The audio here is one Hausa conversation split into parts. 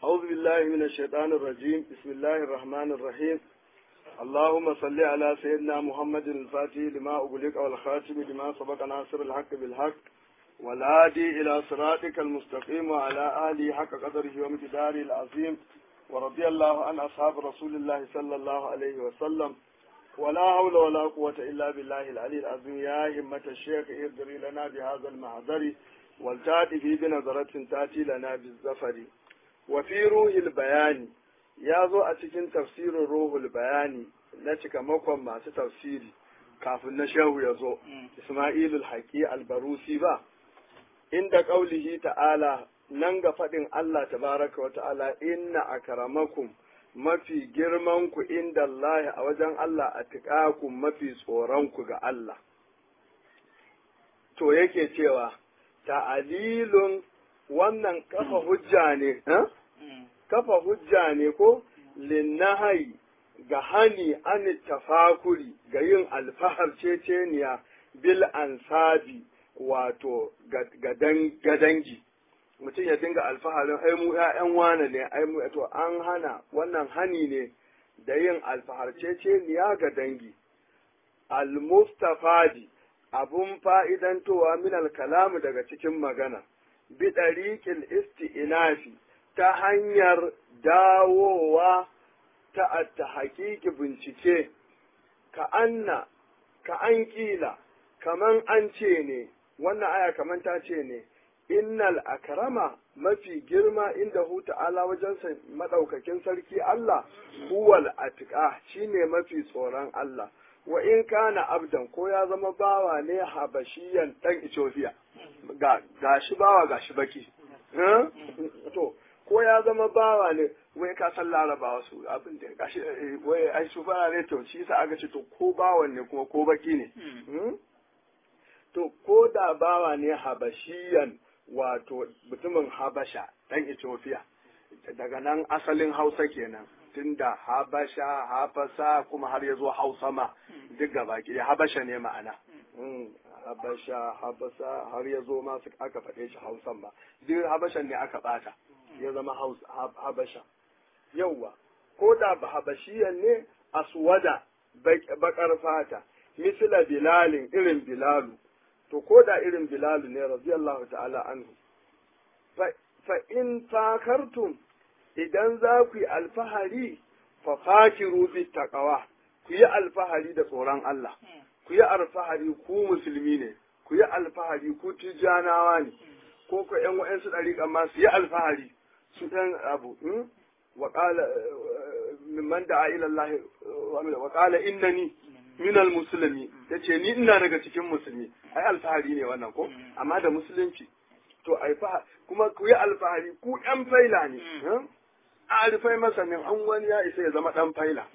أعوذ بالله من الشيطان الرجيم بسم الله الرحمن الرحيم اللهم صل على سيدنا محمد الفاتح لما أغلق والخاتم لما سبق ناصر الحق بالحق والهادي إلى صراطك المستقيم وعلى آله حق قدره ومقداره العظيم ورضي الله عن أصحاب رسول الله صلى الله عليه وسلم ولا حول ولا قوة إلا بالله العلي العظيم يا همة الشيخ ارجري لنا بهذا المحضر والتاتي في بنظرة تأتي لنا بالزفر وفي روح البيان ya zo a cikin tafsirin ruhul bayani na cikamakon masu tafsiri kafin na shehu ya zo ismailul haƙi albarusi ba inda ƙaulihi ta'ala nan ga faɗin Allah tabaraka wa ta'ala inna akramakum mafi girmanku inda Allah a wajen Allah a tiƙaku mafi tsoronku ga Allah to yake cewa ta'alilun wannan kafa hujja ne kafa hujja ne ko linnahai ga hani an tafakuri ga yin alfahar ceceniya bil ansabi wato ga dangi mutum ya dinga alfaharin ai mu ƴaƴan wane ne ai mu to an hana wannan hani ne da yin alfahar ceceniya ga dangi al-mustafadi abun fa'idantowa min al-kalamu daga cikin magana bi ɗariƙil isti'inafi ta hanyar dawowa ta ta haƙiƙi bincike ka anna ka an ƙila kaman an ce ne wannan aya kaman ta ce ne innal akrama mafi girma inda hu ta'ala wajen madaukakin sarki Allah huwal atqa shine mafi tsoron Allah wa in kana abdan ko ya zama bawa ne habashiyan dan Ethiopia ga gashi bawa gashi baki to ko ya zama bawa ne wai ka san larabawa su abin da gashi wai ai su fara ne to shi yasa aka ce to ko bawan ne kuma ko baki ne to ko da bawa ne habashiyan wato mutumin habasha dan Ethiopia daga nan asalin Hausa kenan tunda habasha hafasa kuma har ya zo hausa ma duk gaba ki habasha ne ma'ana habasha habasa har ya zo ma aka faɗe shi hausan ma duk habashan ne aka bata ya zama habasha yauwa ko da ba habashiyan ne aswada bakar fata misila bilalin irin bilalu to ko da irin bilalu ne radiyallahu ta'ala anhu fa in fakartum idan za ku yi alfahari fa fakiru bi taqwa ku yi alfahari da tsoron Allah ku yi alfahari ku musulmi ne ku yi alfahari ku tijanawa ne ko ko ƴan wa'ansu ɗariƙan ma su yi alfahari su ɗan abu wa qala mimman da'a ila Allah wa qala innani min al-muslimi yace ni ina daga cikin musulmi ai alfahari ne wannan ko amma da musulunci to ai fa kuma ku yi alfahari ku ƴan faila ne a alfai masanin an wani ya isa ya zama ɗan faila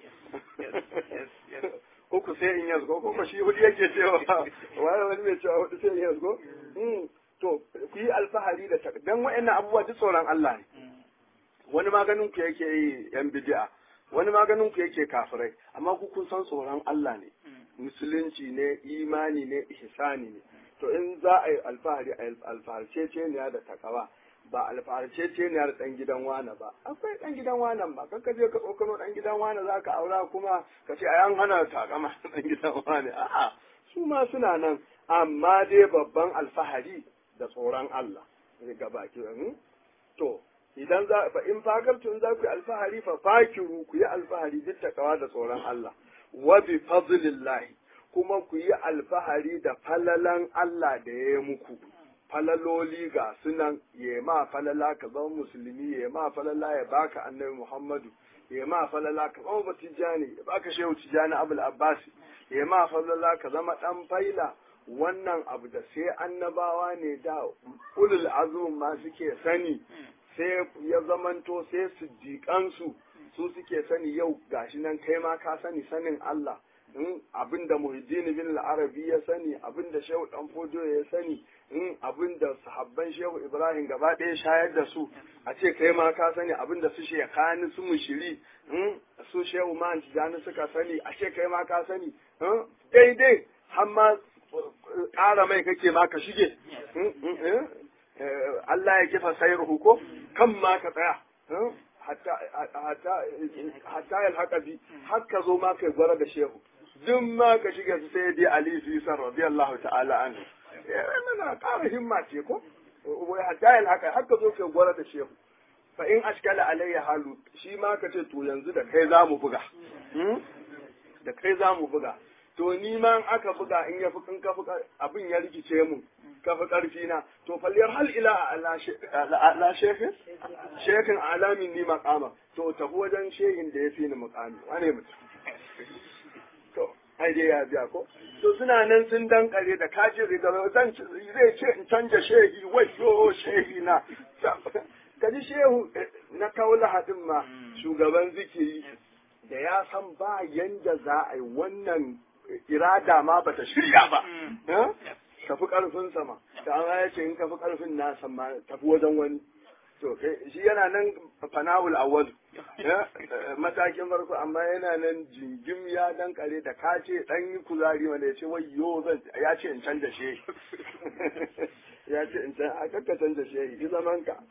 ko ku sai in yazgo ko ko shi hudu yake cewa wani wani mai cewa hudu sai in yazgo to ku yi alfahari da ta dan wa'annan abubuwa duk tsoron Allah ne wani maganin ku yake yi yan bid'a wani maganin ku yake kafirai amma ku kun san tsoron Allah ne musulunci ne imani ne ihsani ne to in za a yi alfahari a alfaharcece ne da takawa ba alfaharcece ne da dan gidan wane ba akwai dan gidan wanan ba kan ka je ka tsokano dan gidan wane za ka aura kuma ka ce ayan hana takama dan gidan wane a'a su ma suna nan amma dai babban alfahari da tsoron Allah ga baki to idan za fa in fakartun za ku yi alfahari fa fakiru ku yi alfahari duk takawa da tsoron Allah wa bi fadlillahi kuma ku yi alfahari da falalan Allah da ya yi muku falaloli ga sunan ya ma falala ka zama musulmi ya ma falala ya baka annabi Muhammadu ya ma falala ka zama batijani ya baka shehu tijani abul abbasi ya ma falala ka zama dan faila wannan abu da sai annabawa ne da ulul azum ma suke sani sai ya zamanto sai siddiƙansu su suke sani yau gashi nan kai ma ka sani sanin Allah in abin da Muhyiddin bin al-Arabi ya sani abin da Shehu Dan Fojo ya sani in abin da sahabban Shehu Ibrahim gaba ɗaya shayar da su a ce kai ma ka sani abin da su shekani su mushiri in su Shehu Man Tijani suka sani a ce kai ma ka sani daidai har ma ƙara mai kake ma ka shige Allah ya kifa sayar ko kan ma ka tsaya hatta yalhaka bi har ka zo ma kai gwara da shehu duk ma ka shiga su sai dai ali fisan radiyallahu ta'ala anhu mana ƙara himma ce ko wai hatta yalhaka har ka zo kai gwara da shehu fa in ashkala alayya halu shi ma ka ce to yanzu da kai za mu buga da kai za mu buga to ni ma in aka buga in ya fi in ka fi abin ya rikice mu ka fi ƙarfi na to falliyar hal ila ala shehin shehin alamin ni makama to tafi wajen shehin da ya fi ni mukami wane mutum to ai dai ya biya ko to suna nan sun dankare da kajin rigar zan zai ce in canja shehi wayo shehi na kaji shehu na kaula hadin ma shugaban zikiri da ya san ba yanda za a yi wannan irada ma bata shirya ba tafi karfin sama ta amma ya ce in kafi karfin na sama tafi wajen wani to shi yana nan fanawul awwal matakin farko amma yana nan jingim ya dan kare da ka ce dan yi kuzari wanda ya ce wayyo zan ya ce in canza she ya ce in canza a kakka canza she yi zaman ka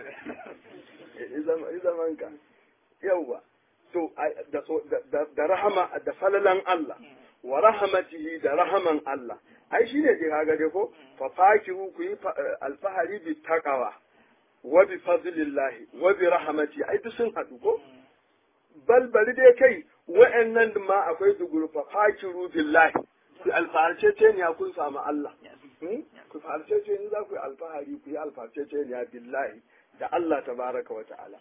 yi zaman ka yauwa to da rahama da falalan Allah wa rahamatihi da rahaman Allah ai shine ke kaga dai ko fa fakiru ku yi alfahari bi taqwa wa bi fadlillahi wa bi rahmati ai duk sun hadu ko bal bari dai kai wa'annan ma akwai duguru fa fakiru billahi ku alfaharce ce ne kun samu Allah ku farce ce in za ku yi alfahari ku yi alfarce ce ne billahi da Allah tabaraka wa ta'ala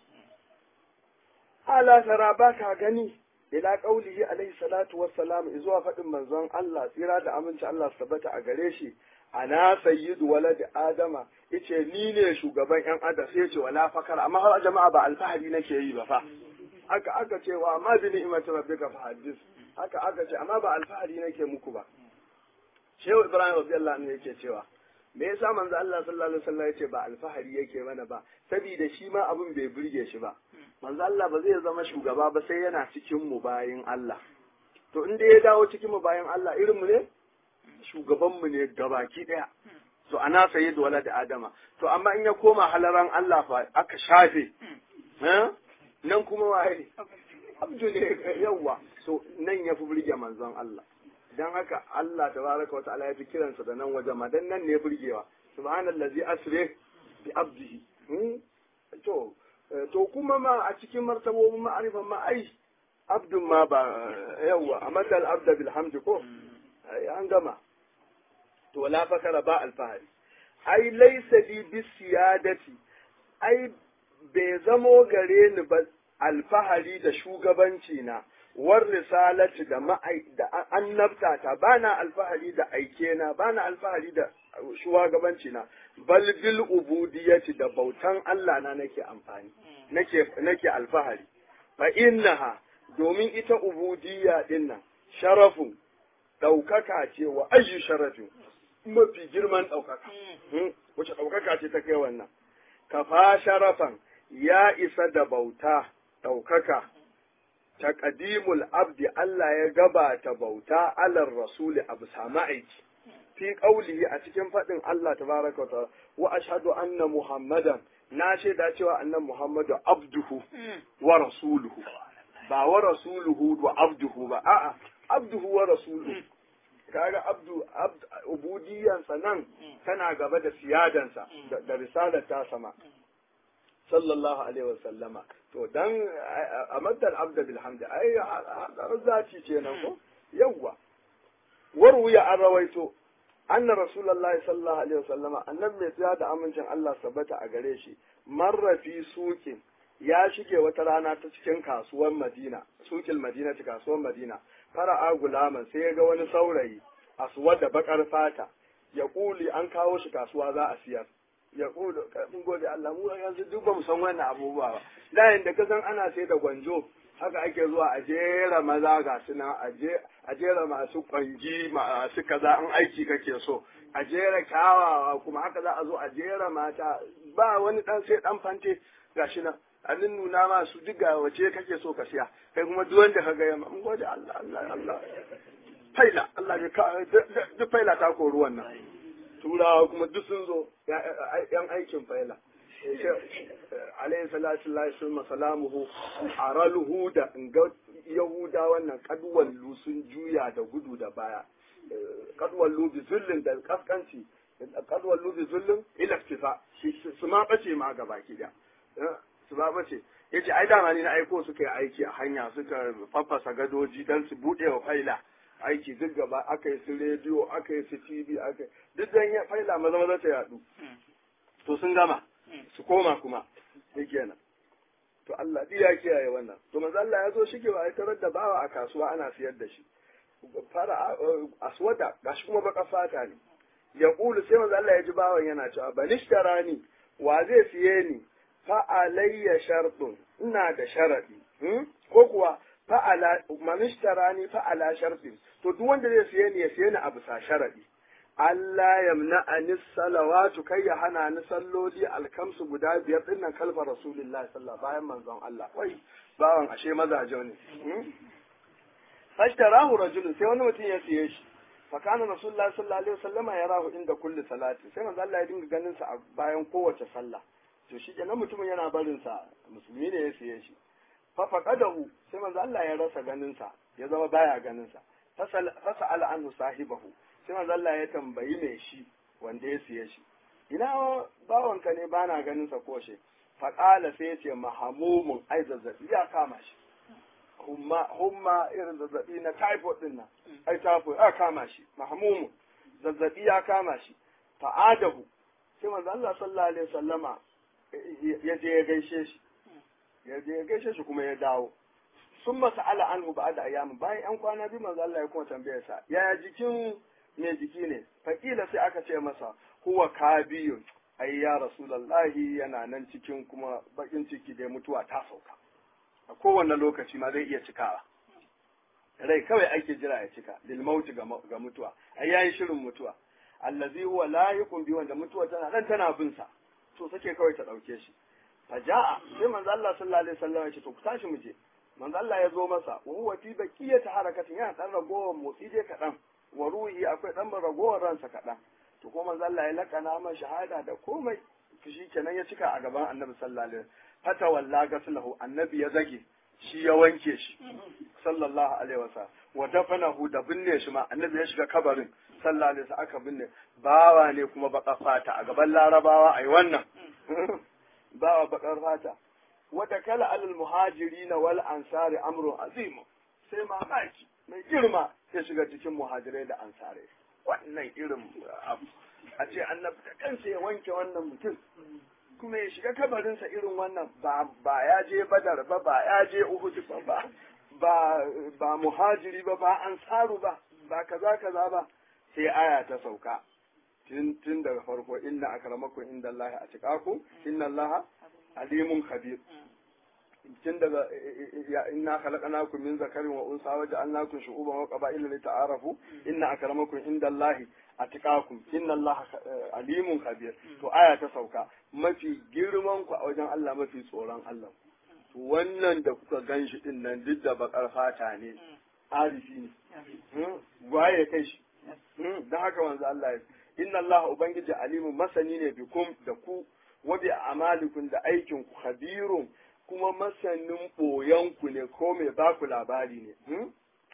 ala tara ba ka gani ila qaulihi alaihi salatu wassalam zuwa faɗin manzon Allah tsira da aminci Allah su tabbata a gare shi ana sayyidu walad adama yace ni ne shugaban yan adam sai yace wala fakar amma har jama'a ba alfahari nake yi ba fa haka aka ce wa amma bi ni'mati rabbika fa hadis haka aka ce amma ba alfahari nake muku ba Shehu Ibrahim radiyallahu anhu yake cewa me yasa manzo Allah sallallahu alaihi wasallam yace ba alfahari yake mana ba saboda shi ma abin bai burge shi ba manzo Allah ba zai zama shugaba ba sai yana cikin mu bayin Allah to inda ya dawo cikin mu bayin Allah irin mu ne shugaban mu ne gabaki daya to ana saye da wala da adama to amma in ya koma halaran Allah fa aka shafe nan kuma waye abdu ne yawa so nan ya fi burge manzon Allah dan haka Allah tabaraka wa ta'ala ya fi kiransa da nan waje ma dan nan ne burgewa subhanallazi asri bi abdihi to to kuma ma a cikin martabobin ma'arifan ma ai abdun ma ba yawa a matal abda bil hamdi ko an gama to la fakara ba alfahari ai laysa li bis siyadati ai bai zamo gare ni ba alfahari da shugabanci na war risalati da ma'ai da annabta ta bana alfahari da aike na bana alfahari da shugabanci na bal bil ubudiyati da bautan Allah na nake amfani nake nake alfahari fa innaha domin ita ubudiyya din nan sharafun daukaka ce wa ayyu sharafin mafi girman daukaka wace daukaka ce ta kai wannan kafa sharafan ya isa da bauta daukaka taqdimul abdi Allah ya gabata bauta alar rasuli abu sama aiki fi qaulihi a cikin faɗin Allah tabaraka wa wa ashhadu anna muhammadan na shaida cewa annan muhammadu abduhu wa rasuluhu ba wa rasuluhu wa abduhu ba a'a abduhu wa rasuluhu kaga abdu ubudiyansa nan tana gaba da siyadansa da risalar ta sama sallallahu alaihi wa sallama to dan a maddal abda bil hamdi ai zati ce nan ko yawwa warwiya an rawaito anna rasulullahi sallallahu alaihi wasallama annabi mai tsaya da amincin Allah sabbata a gare shi marra fi suqin ya shige wata rana ta cikin kasuwar Madina suqil Madina ta kasuwar Madina fara'a gulaman sai ya ga wani saurayi aswad da bakar fata ya kuli an kawo shi kasuwa za a siyar ya kulu mun gode Allah mu yanzu duk ba mu san wannan abubuwa ba da yanda ka san ana sai da gwanjo haka ake zuwa a jera maza ga su nan a jera masu kwangi masu kaza an aiki kake so a jera kyawawa kuma haka za a zo a jera mata ba wani dan sai dan fante gashi nan a nuna masu duk ga wace kake so ka siya kai kuma duk wanda ka ga yamma mun gode Allah Allah Allah faila Allah ya ka duk faila ta kori wannan turawa kuma duk sun zo yan aikin faila alayhi salatu lillahi sun salamuhu araluhu da ga yahuda wannan kadwallu sun juya da gudu da baya kadwallu bi zullin da kaskanci kadwallu bi zullin ila iftifa su ma bace ma gaba ki da su ma bace yace ai dama ni na aiko suka yi aiki a hanya suka faffasa gadoji dan su bude wa faila aiki duk gaba aka yi su rediyo aka yi su tv aka duk dan ya faila maza maza ta yadu to sun gama su koma kuma kenan to Allah ya kiyaye wannan to manzo Allah ya zo shige wa tarar da bawa a kasuwa ana siyar da shi fara aswada gashi kuma baka fata ne ya kulu sai manzo Allah ya ji bawan yana cewa banishtara wa zai siye ni fa alayya shartun ina da sharadi ko kuwa fa ala manishtara ni fa ala shartin to duk wanda zai siye ni ya siye ni a bisa sharadi Allah yamna anis salawatu kai ya hana ni salloli alkamsu guda biyar din nan kalfa rasulullahi sallallahu bayan manzon Allah wai bawan ashe mazaje ne fashtarahu rajulun sai wani mutum ya siye shi fa kana rasulullahi sallallahu alaihi wasallam ya rahu inda kulli salati sai manzon Allah ya dinga ganin sa a bayan kowace sallah to shi kenan mutumin yana barin sa musulmi ne ya siye shi fa faqadahu sai manzon Allah ya rasa ganin sa ya zama baya ganin sa fasal anhu sahibahu sai manzo Allah ya tambayi mai shi wanda ya siye shi ina bawanka ne bana ganin sa ko shi faqala sai ya ce mahamumun ai zazzabi ya kama shi humma humma irin zazzabi na typhoid din nan ai typhoid ya kama shi mahamumun zazzabi ya kama shi fa'adahu sai manzo Allah sallallahu alaihi wasallama ya je ya gaishe shi ya je ya gaishe shi kuma ya dawo sun masa ala anhu ba da ayyamin bayan yan kwana biyu manzo Allah ya kuma tambaye sa yaya jikin me jiki ne fakila sai aka ce masa huwa kabiyun ai ya rasulullahi yana nan cikin kuma bakin ciki da mutuwa ta sauka a kowane lokaci ma zai iya cikawa rai kawai ake jira ya cika lil mauti ga mutuwa ai yayi shirin mutuwa allazi huwa layiqun bi wanda mutuwa tana dan tana bin sa to sake kawai ta dauke shi faja'a sai manzo Allah sallallahu alaihi wasallam ya ce to ku tashi mu je manzo Allah ya zo masa wa huwa fi baqiyati harakatin yana dan ragowar motsi dai kadan wa ruhi akwai dan ragowar ransa kadan to ko manzo Allah ya lakana ma shahada da komai to shi kenan ya cika a gaban Annabi sallallahu alaihi wasallam fata walla gaslahu annabi ya zage shi ya wanke shi sallallahu alaihi wasallam wa dafanahu da binne shi ma annabi ya shiga kabarin sallallahu alaihi wasallam aka binne bawa ne kuma baka fata a gaban larabawa ai wannan bawa bakar fata wata kala alal muhajirina wal ansari amrun azim sai mamaki mai girma ya shiga cikin muhajirai da ansare wannan irin abu a ce annabi da kansa ya wanke wannan mutum kuma ya shiga kabarinsa irin wannan ba ba ya je badar ba ba ya je uhud ba ba ba ba muhajiri ba ba ansaru ba ba kaza kaza ba sai aya ta sauka tun tun daga farko inna akramakum inda Allah a cikaku inna Allah alimun khabir tun daga inna khalaqnakum min zakarin wa unsa wa ja'alnakum shu'uban wa qaba'ila li ta'arafu inna akramakum inda Allah atqakum inna Allah alimun khabir to aya ta sauka mafi girman ku a wajen Allah mafi tsoron Allah to wannan da kuka ganshi din nan duk da bakar fata ne arifi ne waye kai shi dan haka wanzu Allah ya inna Allah ubangiji alimun masani ne bikum da ku wa bi amalikum da aikin ku khabirun kuma masanin ɓoyanku ne ko mai baku labari ne.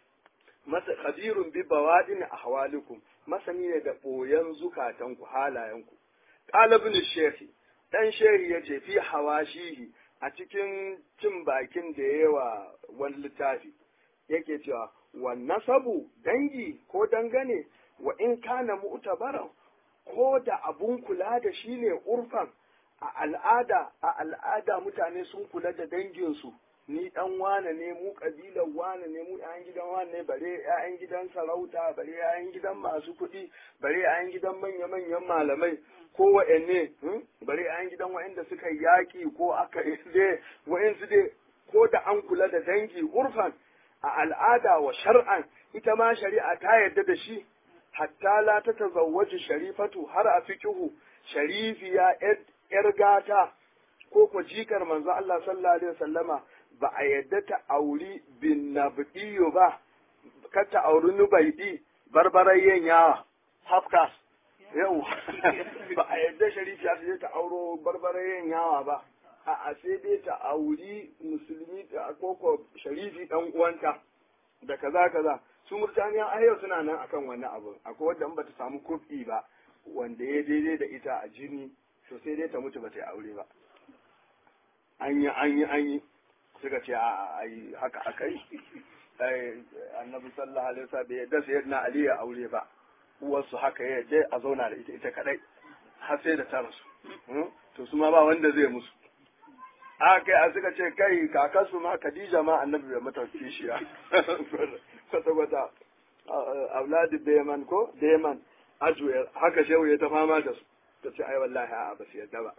Masa khabirun bi bawadin ahwalikum masani ne da ɓoyan zukatanku halayenku. Ƙalibin shehi, ɗan shehi ya ce fi hawashihi a cikin cin bakin da yawa wani littafi yake cewa wa nasabu dangi ko dangane wa in kana mu'tabaran ko da abun kula da shi ne urfan a al'ada a al'ada mutane sun kula da danginsu ni dan wane ne mu kabilan wane ne mu ƴaƴan gidan wane ne bare ƴaƴan gidan sarauta bare ƴaƴan gidan masu kuɗi bare ƴaƴan gidan manya-manyan malamai ko wa'anne bare ƴaƴan gidan wa'anda suka yaƙi ko aka dai wa'ansu dai ko da an kula da dangi urfan a al'ada wa shar'an ita ma shari'a ta yarda da shi hatta la ta tazawwaji sharifatu har a fikihu sharifiya ‘yar gata ko ko jikar manzo Allah sallallahu Alaihi wasallama ba a yadda ta auri bin nabdiyo ba, ka ta auri nubaidi barbarayyen yawa, hafkas, yau ba a yadda sharifiya su je ta auro barbarayen yawa ba a sai dai ta auri musulmi ta koko sharifi dan uwanta da kaza kaza su murtaniya a yau suna nan akan wannan abu akwai wanda in bata samu kufi ba wanda ya daidai da ita a jini to sai dai ta mutu ba ta yi aure ba an yi an yi an yi suka ce a ai haka akai annabi sallallahu alaihi wasallam bai yadda sayyidina ali ya aure ba uwarsu haka ya yadda a zauna da ita ita kadai har sai da ta rasu to su ma ba wanda zai musu a kai a suka ce kai kakarsu ma Khadija ma annabi bai mata kishiya kwata kwata auladi Beman ko Beman Ajuel haka shehu ya ta fama da su ta ce ai wallahi a ba su yadda ba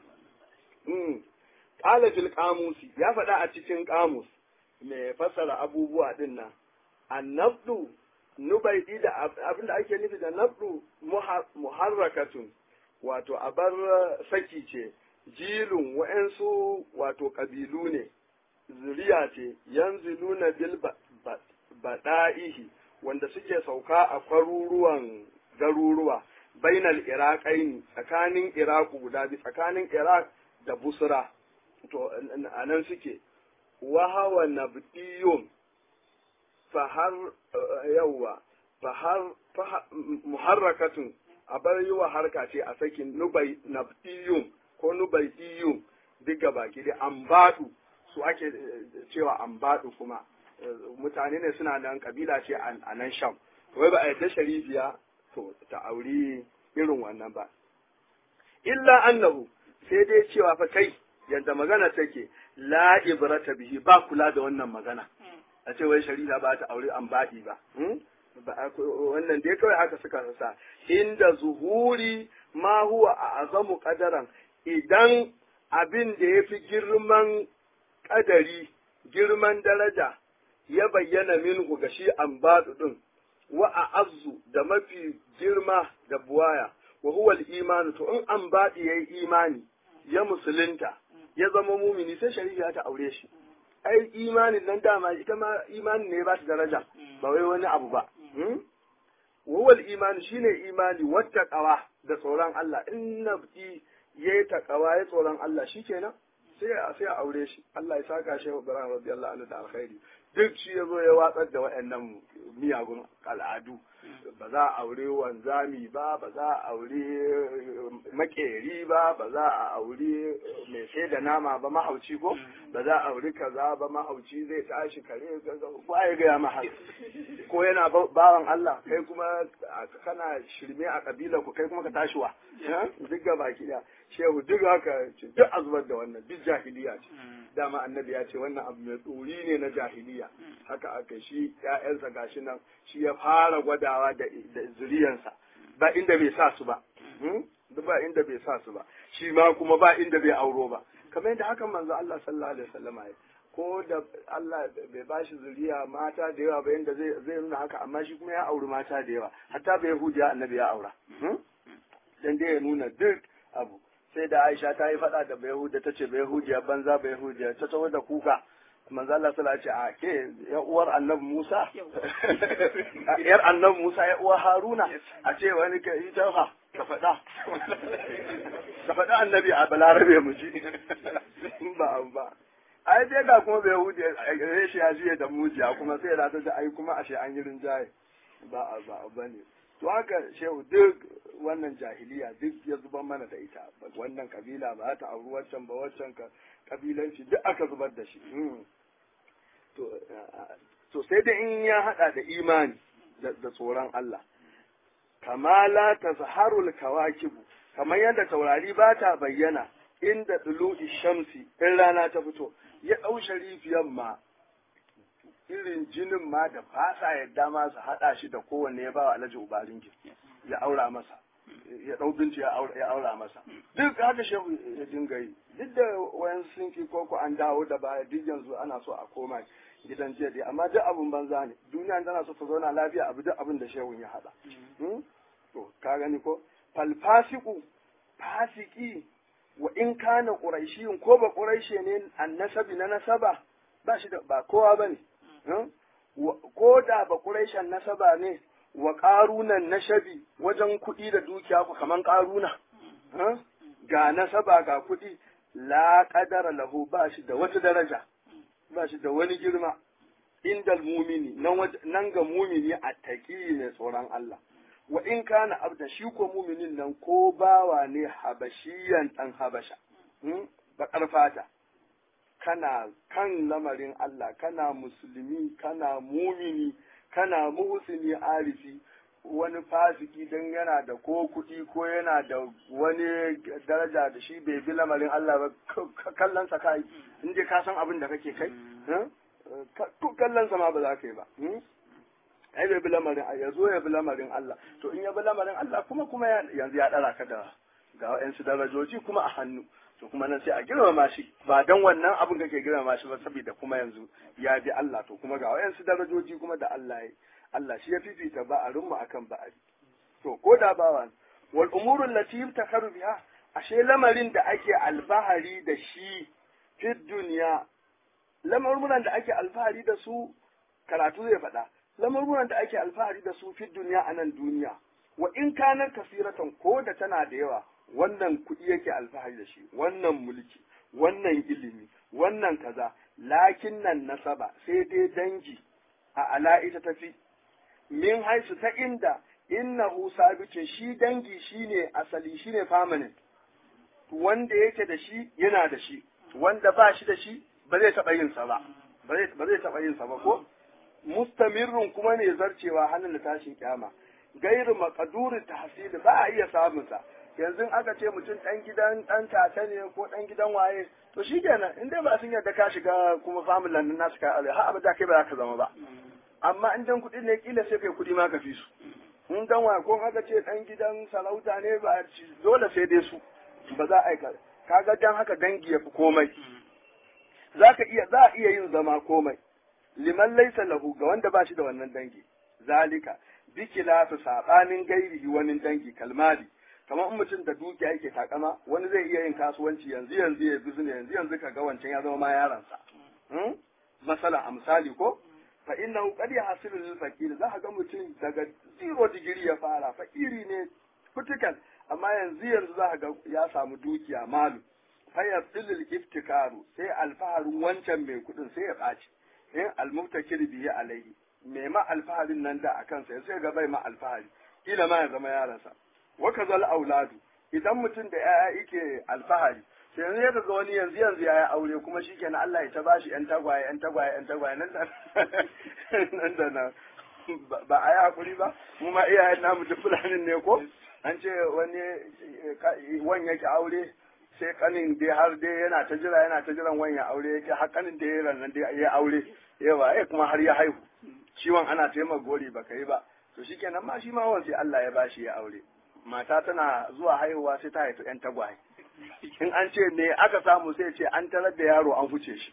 qala fil qamusi ya faɗa a cikin qamus mai fassara abubuwa din nan annabdu nubaidi da abinda ake nufi da nabdu muharrakatun wato abar saki ce jilun wa'ansu wato ƙabilu ne zuriya ce yanzu nuna bil baɗa'ihi wanda suke sauka a kwaruruwan garuruwa bainal iraqaini tsakanin iraq guda biyu tsakanin iraq da busra to a nan suke wahawa nabdiyun fahar yawwa fahar muharrakatun a bar yi wa harka ce a sakin nubai nabdiyun ko nubaidiyun duk gaba ki da ambadu su ake cewa ambadu kuma mutane ne suna nan kabila ce a nan sham wai ba a yadda sharifiya to ta auri irin wannan ba illa annahu sai dai cewa fa kai yadda magana take la ibrata bihi ba kula da wannan magana a ce wai shari'a ba ta aure ambadi ba wannan dai kawai haka suka sa inda zuhuri ma huwa a azamu kadaran idan abin da ya fi girman ƙadari, girman daraja, ya bayyana minhu ga shi an ɗin, wa a azu da mafi girma da buwaya, wa huwal imanu, to in an baɗi ya yi imani, ya musulunta, ya zama mumini sai shari'a ta aure shi. Ai, imanin nan dama ita ma imanin ne ba shi daraja, ba wai wani abu ba. Wawal imani shine imani wata ƙawa da tsoron Allah, in nabti ya yi takawa ya tsoron Allah shi kenan sai a sai a aure shi Allah ya saka shi wa Ibrahim radiyallahu anhu da alkhairi duk shi ya zo ya watsar da waɗannan miyagun al'adu ba za a aure wanzami ba ba za a aure makeri ba ba za a aure mai sai da nama ba mahauci ko ba za a aure kaza ba mahauci zai tashi kare ba ya gaya ma ko yana bawan Allah kai kuma kana shirme a kabila ku kai kuma ka tashi wa duk ga baki da shehu duk haka duk a zubar da wannan duk jahiliya ce dama annabi ya ce wannan abu mai tsori ne na jahiliya haka aka shi ƴaƴansa gashi nan shi ya fara gwadawa da zuriyansa ba inda bai sa su ba duk ba inda bai sa su ba shi ma kuma ba inda bai auro ba kamar yadda hakan manzo Allah sallallahu alaihi wasallam ya ko da Allah bai bashi zuriya mata da yawa ba yanda zai zai nuna haka amma shi kuma ya auri mata da yawa hatta bai hudiya annabi ya aura dan dai ya nuna duk abu sai da Aisha ta yi faɗa da Bayahuda ta ce Bayahudiya banza Bayahudiya ta tawo da kuka manzo Allah sallallahu alaihi a ke ya uwar Annabi Musa yar Annabi Musa ya uwar Haruna a ce wani ka yi tafa ka faɗa ka faɗa Annabi a Balarabe mu ji ba ba ai dai ga kuma Bayahudiya reshe ya jiye da mujiya kuma sai da ta ai kuma ashe an yi rinjaye ba ba bane to haka shehu duk wannan jahiliya duk ya zubar mana da ita wannan kabila ba ta auri waccan ba waccan ka kabilanci duk aka zubar da shi to sai da in ya hada da imani da tsoron Allah kamala ta zaharul kawakibu kamar yadda taurari ba ta bayyana inda tulu'i shamsi in rana ta fito ya ɗau sharifiyan ma irin jinin ma da fasa yadda ma su haɗa shi da kowanne ya ba wa alhaji ubarin ya aura masa ya ɗau binci ya aura masa duk haka shehu ya dinga yi duk da wayan sun ki koko an dawo da baya duk yanzu ana so a koma gidan jiya dai amma duk abin banza ne duniya tana so ta zauna lafiya abu duk abin da shehu ya haɗa to ka gani ko falfasiku fasiki wa in kana quraishiyun ko ba quraishe ne annasabi na nasaba ba shi da ba kowa bane ko da ba quraishan nasaba ne wa ƙarunan nashabi wajen kuɗi da dukiya ku kaman ƙaruna ga nasaba ga kuɗi la ƙadara lahu ba shi da wata daraja ba shi da wani girma indal mumini nan ga mumini a taƙi ne tsoron Allah wa in kana abda shi ko muminin nan ko bawa ne habashiyan ɗan habasha baƙar fata kana kan lamarin Allah kana musulmi kana mumini kana muhsini arifi wani fasiki don yana da ko kuɗi ko yana da wani daraja da shi bai bi lamarin Allah ba kallonsa kai in je ka san abin da kake kai to kallonsa ma ba za ka yi ba ai bai bi lamarin ya zo ya bi lamarin Allah to in ya bi lamarin Allah kuma kuma yanzu ya ɗara ka da ga wa'yansu darajoji kuma a hannu to kuma nan sai a girmama shi ba dan wannan abin kake girmama shi ba saboda kuma yanzu ya bi Allah to kuma ga wayansu darajoji kuma da Allah ya Allah shi ya fifita ba'arin mu akan ba'ari to ko da bawa wal umuru allati yuftakharu biha ashe lamarin da ake alfahari da shi fi duniya lamarin da ake alfahari da su karatu zai faɗa lamarin da ake alfahari da su fi duniya a nan duniya wa in kana kasiratan ko da tana da yawa wannan kuɗi yake alfahari da shi wannan mulki wannan ilimi wannan kaza lakin nan nasaba sai dai dangi a ala ita tafi min haisu ta inda innahu sabitin shi dangi shine asali shine permanent wanda yake da shi yana da shi wanda ba shi da shi ba zai taɓa yin sa ba ba zai taɓa yin sa ba ko mustamirrun kuma ne zarcewa hannun da tashin kyama gairu maqdurin tahsil ba a iya samun sa yanzu aka ce mutum ɗan gidan ɗan tata ne ko ɗan gidan waye to shi kenan in dai ba sun yarda ka shiga kuma familin nan nasu ka aure har abada kai ba za ka zama ba amma in dan kuɗi ne kila sai kai kuɗi ma ka fi su in dan waye ko aka ce ɗan gidan sarauta ne ba dole sai dai su ba za a yi kaga dan haka dangi ya fi komai za ka iya za a iya yin zama komai liman laisa lahu ga wanda ba shi da wannan dangi zalika bikila su sabanin gairihi wani dangi kalmali kamar in mutum da dukiya yake takama wani zai iya yin kasuwanci yanzu yanzu ya bizne yanzu yanzu ka ga wancan ya zama ma yaransa masala a misali ko fa inna qad yahsilu lil faqir za ka ga mutum daga zero digiri ya fara fakiri ne critical amma yanzu yanzu za ka ga ya samu dukiya malu fa yasilul iftikaru sai alfaharin wancan mai kudin sai ya ɓaci in almubtakir bihi alaihi mai ma alfaharin nan da akan sa sai ga bai ma alfahari kila ma ya zama yaransa waka zal auladu idan mutum da yaya yake alfahari sai yanzu ya ga wani yanzu yanzu ya aure kuma shikenan Allah ya ta bashi yan tagwaye yan tagwaye yan tagwaye nan da nan da nan ba a yi hakuri ba mu ma iyayen namu duk fulanin ne ko an ce wani wan yake aure sai kanin dai har dai yana ta jira yana ta jiran wani ya aure yake har kanin da ya nan dai ya aure yawa ya kuma har ya haihu ciwon ana taimaka gori baka yi ba to shikenan ma shi ma wan sai Allah ya bashi ya aure mata tana zuwa haihuwa sai ta haifi ‘yan tagwaye. In an ce me aka samu sai ce an tarar da yaro an huce shi.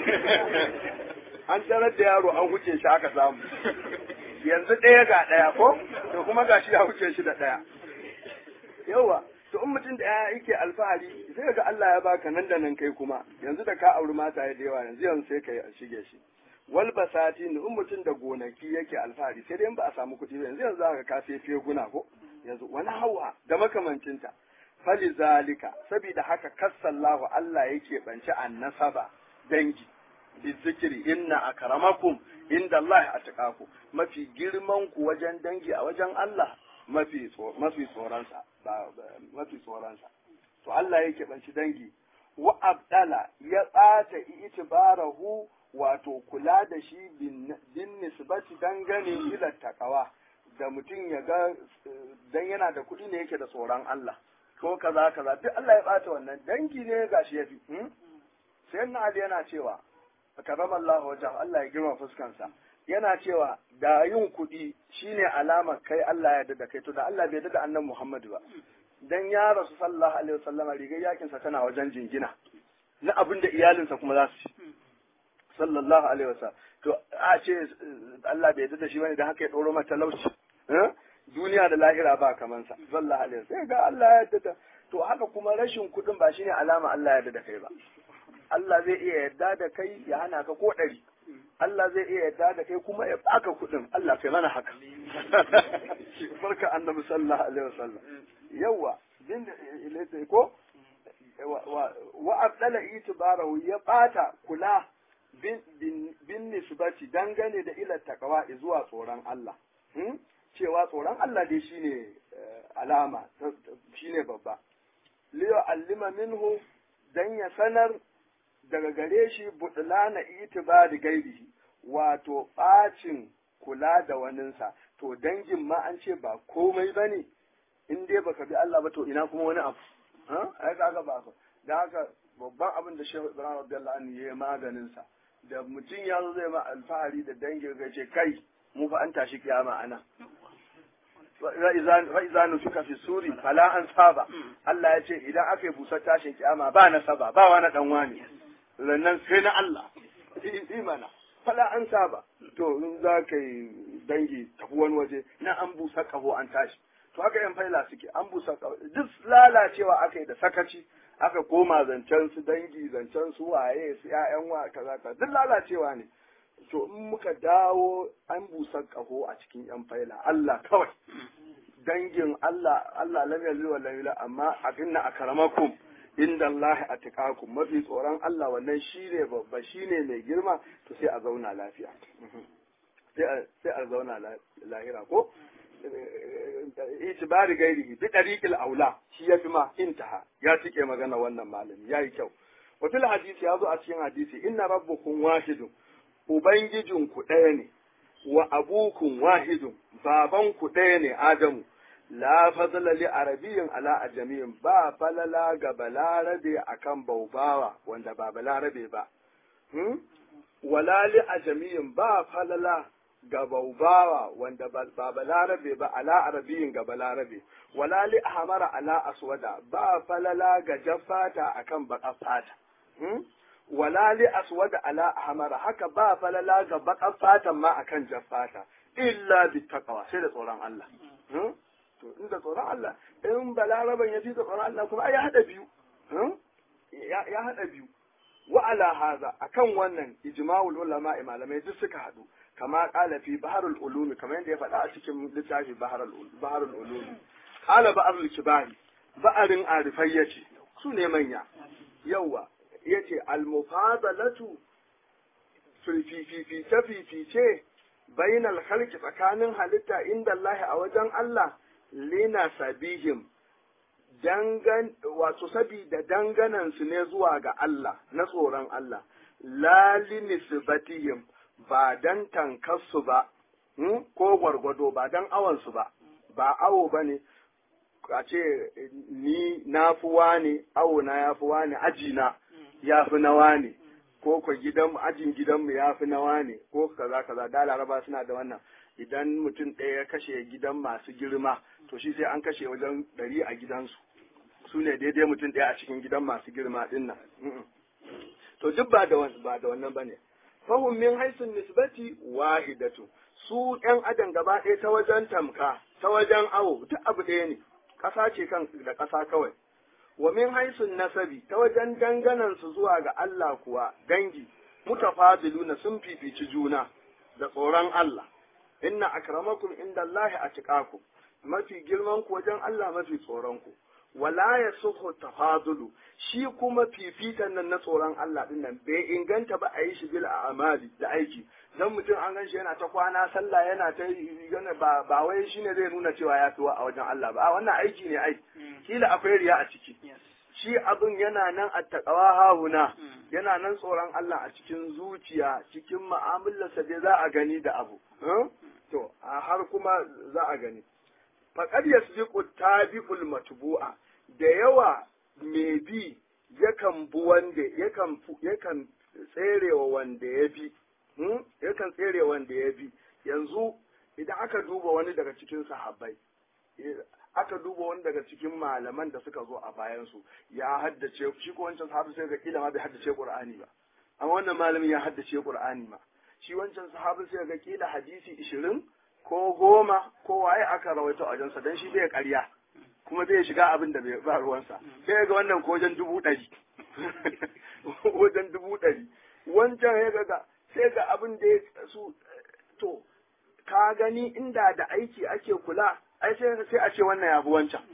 An tarar da yaro an huce shi aka samu. Yanzu ɗaya ga ɗaya ko? To kuma ga shi ya huce shi da ɗaya. Yauwa, to in mutum da ya yake alfahari sai ga Allah ya baka nan da nan kai kuma yanzu da ka auri mata da yawa yanzu yanzu sai ka shige shi. wal basati in mutum da gonaki yake alfahari sai dai in ba a samu kuɗi ba yanzu yanzu za ka kafe feguna ko yanzu wani hawa da makamancinta fali zalika saboda haka kassallahu Allah yake banci annasaba dangi bizikiri inna akramakum inda Allah atqaku mafi girman ku wajen dangi a wajen Allah mafi mafi tsoronsa ba mafi tsoronsa to Allah yake banci dangi wa abdala ya tsata itibarahu wato kula da shi bin nisbati dangane ila takawa da mutum ya ga dan yana da kuɗi ne yake da tsoron Allah ko kaza kaza duk Allah ya bata wannan dangi ne gashi yafi sai na Ali yana cewa karama Allah wajen Allah ya girma fuskansa yana cewa da yin kuɗi shine alamar kai Allah ya yarda da kai to da Allah bai yarda da annabi Muhammad ba dan ya rasu sallallahu alaihi wasallam rigar yakin sa tana wajen jingina na abin da iyalinsa kuma za su ci sallallahu alaihi wasallam to a ce Allah bai yarda da shi bane dan haka ya doro mata talauci duniya da lahira ba kaman sa sallallahu alaihi wasallam sai ga Allah ya yarda to haka kuma rashin kuɗin ba shine alama Allah ya yarda da kai ba Allah zai iya yarda da kai ya hana ka ko ɗari Allah zai iya yarda da kai kuma ya baka kuɗin Allah kai mana haka barka annabi sallallahu alaihi wasallam yawa bin ilata ko wa abdala itibarahu ya bata kula bin bin nisbati dangane da ila takawa zuwa tsoron Allah cewa tsoron Allah dai shine alama shine babba liyo allima minhu dan ya sanar daga gare shi budlana itibari gairihi wato bacin kula da waninsa to dangin ma an ce ba komai bane in dai baka bi Allah ba to ina kuma wani abu ha ai kaga ba dan haka babban abin da Shehu Ibrahim radiyallahu anhu yayi maganin sa da mutum ya zo zai ma alfahari da dangin ga ce kai mu fa an tashi kiyama ana fa'iza nufuka fi suri fala an saba Allah ya ce idan aka yi busar tashin kiyama ba na saba ba wani dan wani rannan sai na Allah imana fala an saba to in za ka yi dangi tafi wani waje na an busa kaho an tashi to haka yan faila suke an busa kaho duk lalacewa aka yi da sakaci aka koma zancen su dangi zancen su waye su ƴaƴan wa kaza kaza duk lalacewa ne to in muka dawo an busa kaho a cikin yan faila Allah kawai dangin Allah Allah lam yalil wa lam yulad amma akinna akramakum inda Allah atqakum mafi tsoron Allah wannan shine babba shine mai girma to sai a zauna lafiya sai a zauna lahira ko itibari gairihi bi dariqil aula shi yafi ma intaha ya tike magana wannan malami yayi kyau wa fil hadisi yazo a cikin hadisi inna rabbukum wahidun ubangijinku ɗaya ne wa abukun wahidun babanku ɗaya ne adamu la fadla li arabiyyin ala ajamiyin ba falala ga balarabe akan baubawa wanda ba balarabe ba hmm? wala li ajamiyin ba falala ga baubawa wanda ba balarabe ba ala arabiyin ga balarabe wala li ahmara ala aswada ba falala ga jaffata akan baka fata hmm? wala li aswada ala ahmara haka ba falala ga baka fatan ma akan jaffata illa bi taqwa sai da tsoron Allah hmm? to inda tsoron Allah in balaraban ya fi tsoron Allah kuma ya hada biyu ya hada biyu wa ala haza akan wannan ijma'ul ulama malamai duk suka hadu kama qala fi baharul ulum kamar yadda ya faɗa a cikin littafi baharul baharul ulum qala ba'arul kibari ba'arin arifai yace su ne manya yawa yace al mufadalatu fil fifice fifice bainal khalqi tsakanin halitta inda Allah a wajen Allah lina sabihim dangan wato sabida danganan su ne zuwa ga Allah na tsoron Allah la linisbatihim ba dan tankarsu ba ko gwargwado ba dan awon su ba ba awo bane a ce ni na fi wani awo na ya fi wani aji na ya fi na wani ko ko gidan ajin gidanmu ya fi na wani ko kaza kaza da laraba suna da wannan idan mutum ɗaya ya kashe gidan masu girma to shi sai an kashe wajen ɗari a gidansu su ne daidai mutum ɗaya a cikin gidan masu girma ɗin nan to duk ba da ba da wannan bane fahum min haisun nisbati wahidatu su ƴan adam gaba ɗaya ta wajen tamka ta wajen awo duk abu ɗaya ne ƙasa ce kan da ƙasa kawai wa min haisun nasabi ta wajen danganan su zuwa ga Allah kuwa dangi mutafadiluna sun fifici juna da tsoron Allah inna akramakum inda Allah atqakum mafi girman ku wajen Allah mafi tsoron ku wala yasuhu tafadulu shi kuma fifitan nan na tsoron Allah din nan bai inganta ba a yi shi bil amali da aiki dan mutum an gan shi yana ta kwana sallah yana ta yana ba ba wai shine zai nuna cewa ya tuwa a wajen Allah ba a wannan aiki ne ai kila akwai riya a ciki shi abin yana nan a taqwa hahuna yana nan tsoron Allah a cikin zuciya cikin mu'amalarsa dai za a gani da abu to har kuma za a gani faqad yasbiqu tabi'ul matbu'a da yawa mai bi yakan bu wanda yakan yakan tserewa wanda ya bi yakan tsere wanda ya bi yanzu idan aka duba wani daga cikin sahabbai aka duba wani daga cikin malaman da suka zo a bayansu ya haddace shi ko wancan sahabi sai ga kila ma bai haddace qur'ani ba amma wannan malamin ya haddace qur'ani ma shi wancan sahabi sai ga kila hadisi ishirin ko goma ko waye aka rawaito a jansa dan shi bai ƙarya kuma zai shiga abin da bai ba ruwansa sai ga wannan ko wajen dubu ɗari wajen dubu ɗari wancan ya ga sai ga abin da ya su to ka gani inda da aiki ake kula ai sai sai a ce wannan yafi wancan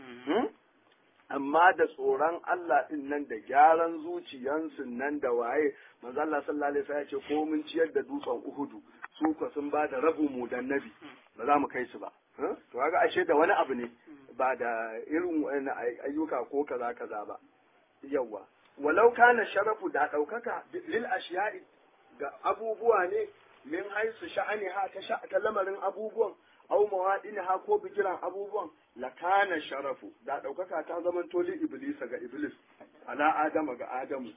amma da tsoron Allah din nan da gyaran zuciyansu nan da waye manzo Allah sallallahu alaihi wasallam ya ce ko mun ciyar da dutsen Uhudu su ko sun ba da rabu mu dan nabi ba za mu kai su ba to kaga ashe da wani abu ne ba da irin wani ayyuka ko kaza kaza ba yawa walau kana sharafu da daukaka lil ashiya'i ga abubuwa ne min haisu sha'aniha ta sha ta lamarin abubuwan aw mawadinha ko bigiran abubuwan lakana sharafu da ɗaukaka ta zaman toli iblisa ga iblis ala adama ga adamu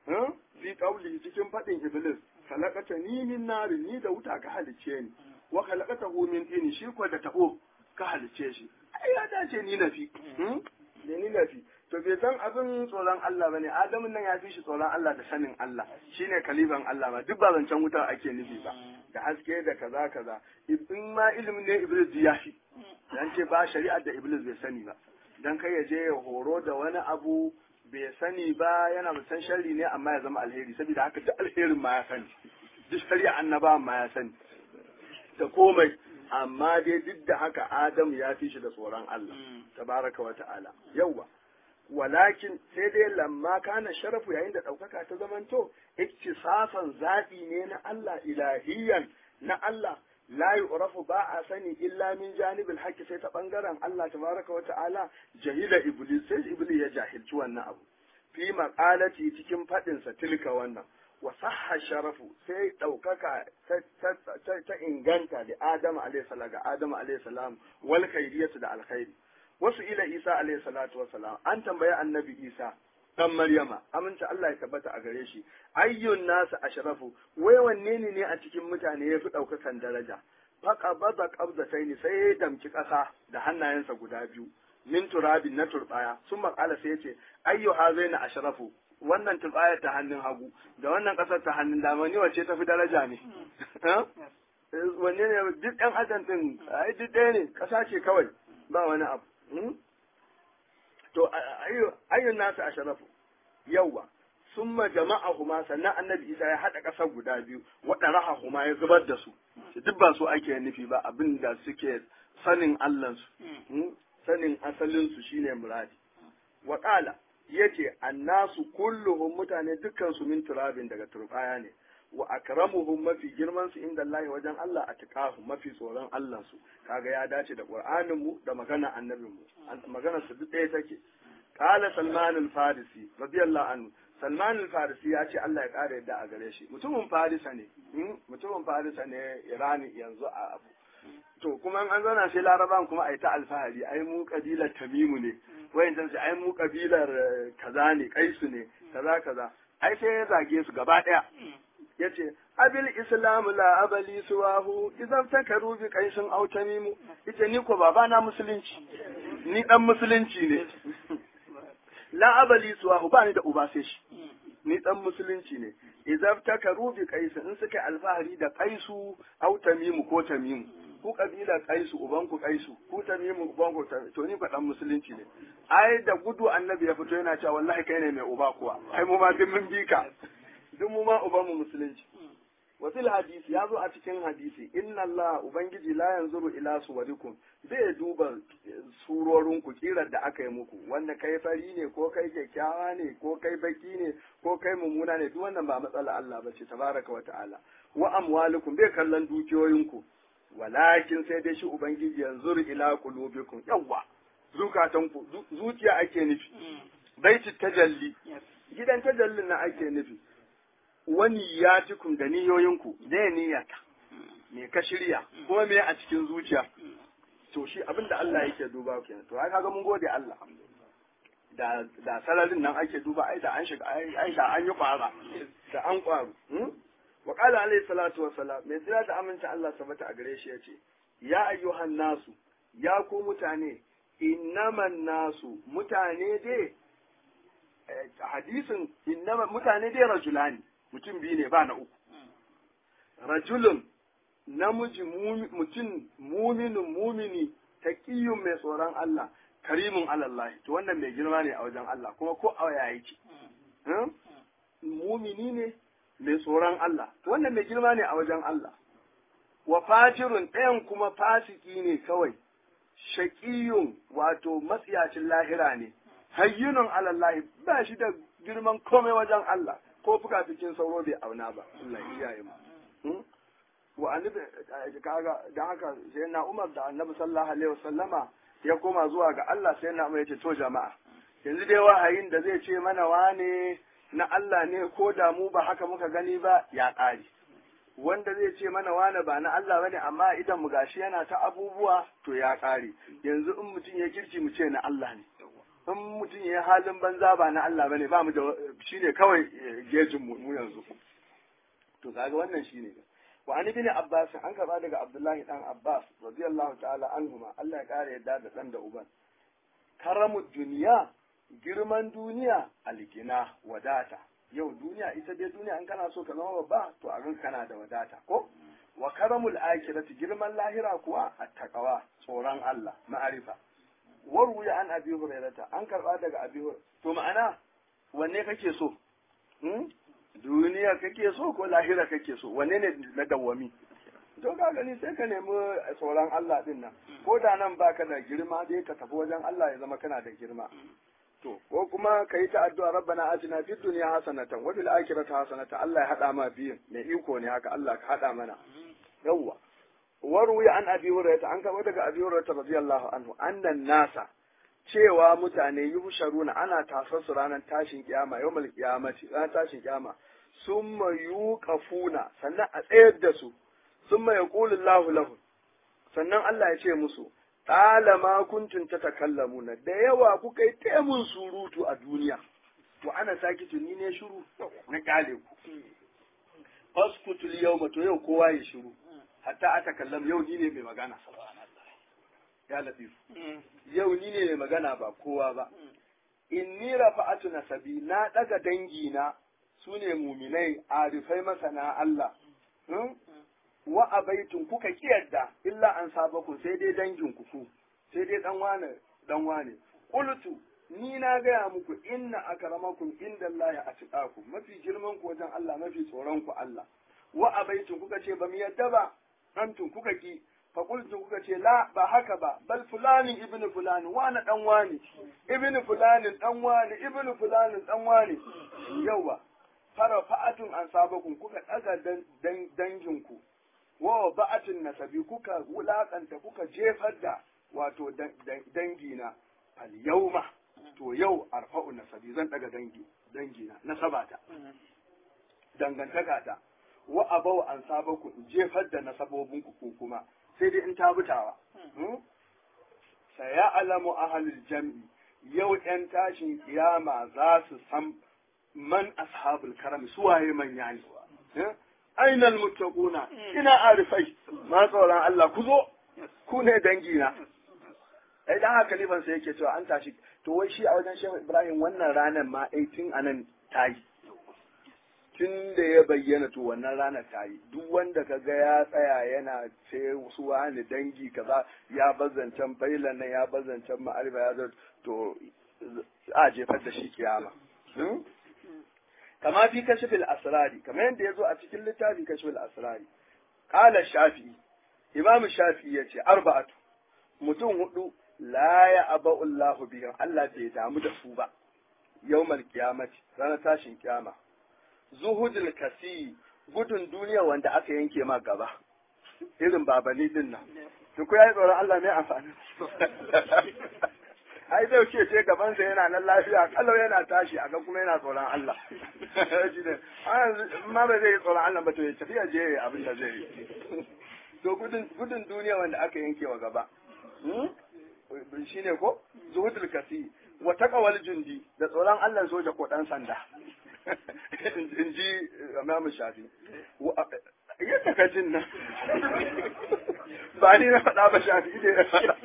fi qawli cikin faɗin iblis khalaqata ni min nari ni da wuta ka halice ni wa khalaqata hu min tini shi ko da tabo ka halice shi ai ya dace ni nafi da ni nafi to bai san abin tsoron Allah bane adamun nan ya fi shi tsoron Allah da sanin Allah shine kaliban Allah ba duk ba zancen wuta ake nufi ba da haske da kaza kaza in ma ilimin ne iblis ya fi dan ce ba shari'ar da iblis bai sani ba dan kai ya je ya horo da wani abu bai sani ba yana musan sharri ne amma ya zama alheri saboda haka duk alherin ma ya sani duk shari'a annaba ma ya sani da komai amma dai duk da haka adam ya fi shi da tsoron Allah tabaraka wa ta'ala yauwa walakin sai dai lamma kana sharafu yayin da ɗaukaka ta zamanto iktisafan zaɓi ne na Allah ilahiyan na Allah la yu'rafu ba a sani illa min janibil haqqi sai ta bangaren Allah tabaraka wa ta'ala jahila iblis sai iblis ya jahilci wannan abu fi maqalati cikin fadin sa tilka wannan wa sahha sharafu sai daukaka ta inganta da Adam alayhi salam ga Adam alayhi salam wal khairiyatu da alkhairi wasu ila Isa alayhi salatu wa salam an tambaye annabi Isa dan Maryama aminta Allah ya tabbata a gare shi ayyun nasu ashrafu wai wanne ne ne a cikin mutane yafi daukakan daraja faqa bada qabdatayn sai ya damki kasa da hannayensa guda biyu min turabin na turbaya sun makala sai yace ayyu hazaina ashrafu wannan turbaya ta hannun hagu da wannan kasar ta hannun dama ni wace tafi daraja ne wanne ne duk ɗan adam din ai duk ɗaya ne kasa ce kawai ba wani abu to ayyun nasu a sharafu yauwa summa jama'ahuma sannan annabi isa ya haɗa ƙasar guda biyu waɗa huma ya zubar da su duk ba su ake nufi ba abin da suke sanin allansu sanin asalinsu shine muradi wa ƙala yace annasu kulluhum mutane dukkan su min turabin daga turbaya ne wa akramuhum mafi girman su inda Allah wajen Allah atqahu mafi tsoron Allah su kaga ya dace da Qur'anin mu da magana annabin mu magana su duk ɗaya take qala Salman al-Farisi radiyallahu anhu Salman al-Farisi ya ce Allah ya kare yadda a gare shi mutumin Farisa ne mutumin Farisa ne Irani yanzu a abu to kuma an zauna sai Laraban kuma ai ta alfahari ai mu kabilar Tamimu ne wayancan sai ai mu kabilar kaza ne Kaisu ne kaza kaza ai sai ya zage su gaba daya yace abil islamu la abali suwahu idan takaru bi qaisin aw tamimu yace ni ko baba na musulunci ni dan musulunci ne la abali suwahu ba ni da uba sai shi ni dan musulunci ne idan takaru bi qaisin in suka alfahari da qaisu aw tamimu ko tamimu ku kabila kaisu uban ku kaisu ku tamimu uban ku to ni fa dan musulunci ne ai da gudu annabi ya fito yana cewa wallahi kai ne mai uba kuwa ai mu ma duk mun bi ka duk mu ma uban mu musulunci wa fil hadisi ya zo a cikin hadisi inna Allah ubangiji la yanzuru ila suwarikum zai duba surorin ku kirar da aka yi muku wanda kai fari ne ko kai kyakkyawa ne ko kai baki ne ko kai mummuna ne duk wannan ba matsala Allah ba ce tabaraka wa ta'ala wa amwalukum bai kallon dukiyoyinku walakin sai dai shi ubangiji yanzuru ila qulubikum yawwa zukatanku zuciya ake nufi baiti tajalli gidan tajallin na ake nufi wani ya cikin da niyoyinku ne niyyata me ka shirya kuma me a cikin zuciya to shi abin da Allah yake duba kenan to ai kaga mun gode Allah da da sararin nan ake duba ai da an shiga ai da an yi kwara da an kwaru wa qala alayhi salatu wa salam mai tsira da aminta Allah sabata a gare shi yace ya ayyuhan nasu ya ku mutane innaman nasu mutane dai hadisin innama mutane dai rajulani mutum biyu ne ba na uku rajulun namiji mutum muminin mumini taqiyun mai tsoron Allah karimin alallahi to wannan mai girma ne a wajen Allah kuma ko a yaya yake mumini ne mai tsoron Allah to wannan mai girma ne a wajen Allah wa fajirun ɗayan kuma fasiki ne kawai shaƙiyun wato matsiyacin lahira ne hayyunun alallahi ba shi da girman komai wajen Allah ko fuka cikin sauro bai auna ba Allah ya kiyaye mu wa annabi kaga dan haka sai na Umar da Annabi sallallahu alaihi wasallama ya koma zuwa ga Allah sai na Umar ya ce to jama'a yanzu dai wahayin da zai ce mana wane na Allah ne ko da mu ba haka muka gani ba ya ƙare wanda zai ce mana wane ba na Allah bane amma idan mu gashi yana ta abubuwa to ya ƙare yanzu in mutum ya kirki mu ce na Allah ne in mutum ya halin banza ba na Allah bane ba mu da shine kawai gejin mu yanzu to kaga wannan shine wa an ibn abbas an karba daga abdullahi dan abbas radiyallahu ta'ala anhuma Allah ya kare yadda da dan da uban karamu duniya girman duniya algina wadata yau duniya ita dai duniya in kana so ka zama babba to a ganka kana da wadata ko wa karamul akhirati girman lahira kuwa attaqwa tsoron Allah ma'arifa warwuya an abi hurairata an karba daga abi to ma'ana wanne kake so hmm? duniya kake so ko lahira kake so wanne ne na dawwami to ka gani sai ka nemi tsoron Allah din nan ko da nan baka da girma dai ka tafi wajen Allah ya zama kana da girma to ko kuma ka yi ta addu'a rabbana atina fid dunya hasanatan wa fil akhirati hasanatan Allah ya hada ma biyun mai iko ne haka Allah ka hada mana yawwa warwi an abi hurairah an kaba daga abi hurairah radiyallahu anhu annan nasa cewa mutane yuhsharuna ana tasar su ranar tashin kiyama yawmal qiyamati ranar tashin kiyama summa yuqafuna sannan a tsayar da su summa yaqulu Allahu lahum sannan Allah ya ce musu talama kuntum tatakallamuna da yawa kuka yi taimun surutu a duniya to ana saki tuni ne shiru na kale ku faskutul yawma to yau kowa ya shiru hatta ata kallam yau ni ne mai magana ya latif yau ni ne mai magana ba kowa ba inni rafa'atu nasabi na daga dangi na sune muminai arifai masana Allah wa abaitun kuka kiyarda illa an sabaku sai dai dangin ku ku sai dai dan wane dan wane qultu ni na gaya muku inna akramakum indallahi atqakum mafi girman ku wajen Allah mafi tsoron ku Allah wa abaitun kuka ce ba mu yadda ba antum kuka ki fa qultu kuka ce la ba haka ba bal fulani ibnu fulani wani dan wani ibnu fulani dan wani ibnu fulani dan wani yawa fara fa'atun an sabakum kuka daga dangin ku wa ba'atin nasabi kuka wulakanta kuka jefar da wato dangina fal yauma to yau arfa'u nasabi zan daga dangi dangina nasabata dangantaka ta wa abau an sabaku in jefar da nasabobin ku kuma sai dai in ta butawa saya alamu ahlul jam'i yau yan tashin kiyama za su san man ashabul karam suwaye manya ne ainal muttaquna ina arifai ma tsoron Allah ku zo ku ne dangina ai dan haka liban sai yake cewa an tashi to wai shi a wajen Shehu Ibrahim wannan ranar ma ai tun anan tayi tun da ya bayyana to wannan ranar tayi duk wanda ka ga ya tsaya yana ce su wani dangi kaza ya bazancan bailan nan ya bazancan ma'arifa ya zo to a jefar da shi kiyama kama fi kashfil asrari kamar yadda ya zo a cikin littafin kashfil asrari qala shafi'i imam shafi'i yace arba'atu mutum hudu la ya aba'u Allah bihim Allah bai damu da su ba yawmal qiyamati ranar tashin kiyama zuhudul kasi gudun duniya wanda aka yanke ma gaba irin babani din nan to ko yayi tsoron Allah ne amfani ai zai ce ce gaban sa yana nan lafiya kalau yana tashi a kuma yana tsoron Allah shi ne ma ba zai yi tsoron Allah ba to ya tafiya je abin da zai yi to gudun gudun duniya wanda aka yanke wa gaba shi ne ko zuhudul kasi wa taqawal jundi da tsoron Allah soja ko dan sanda in ji Imam Shafi yadda ka jin nan ba ni na faɗa ba Shafi ne na faɗa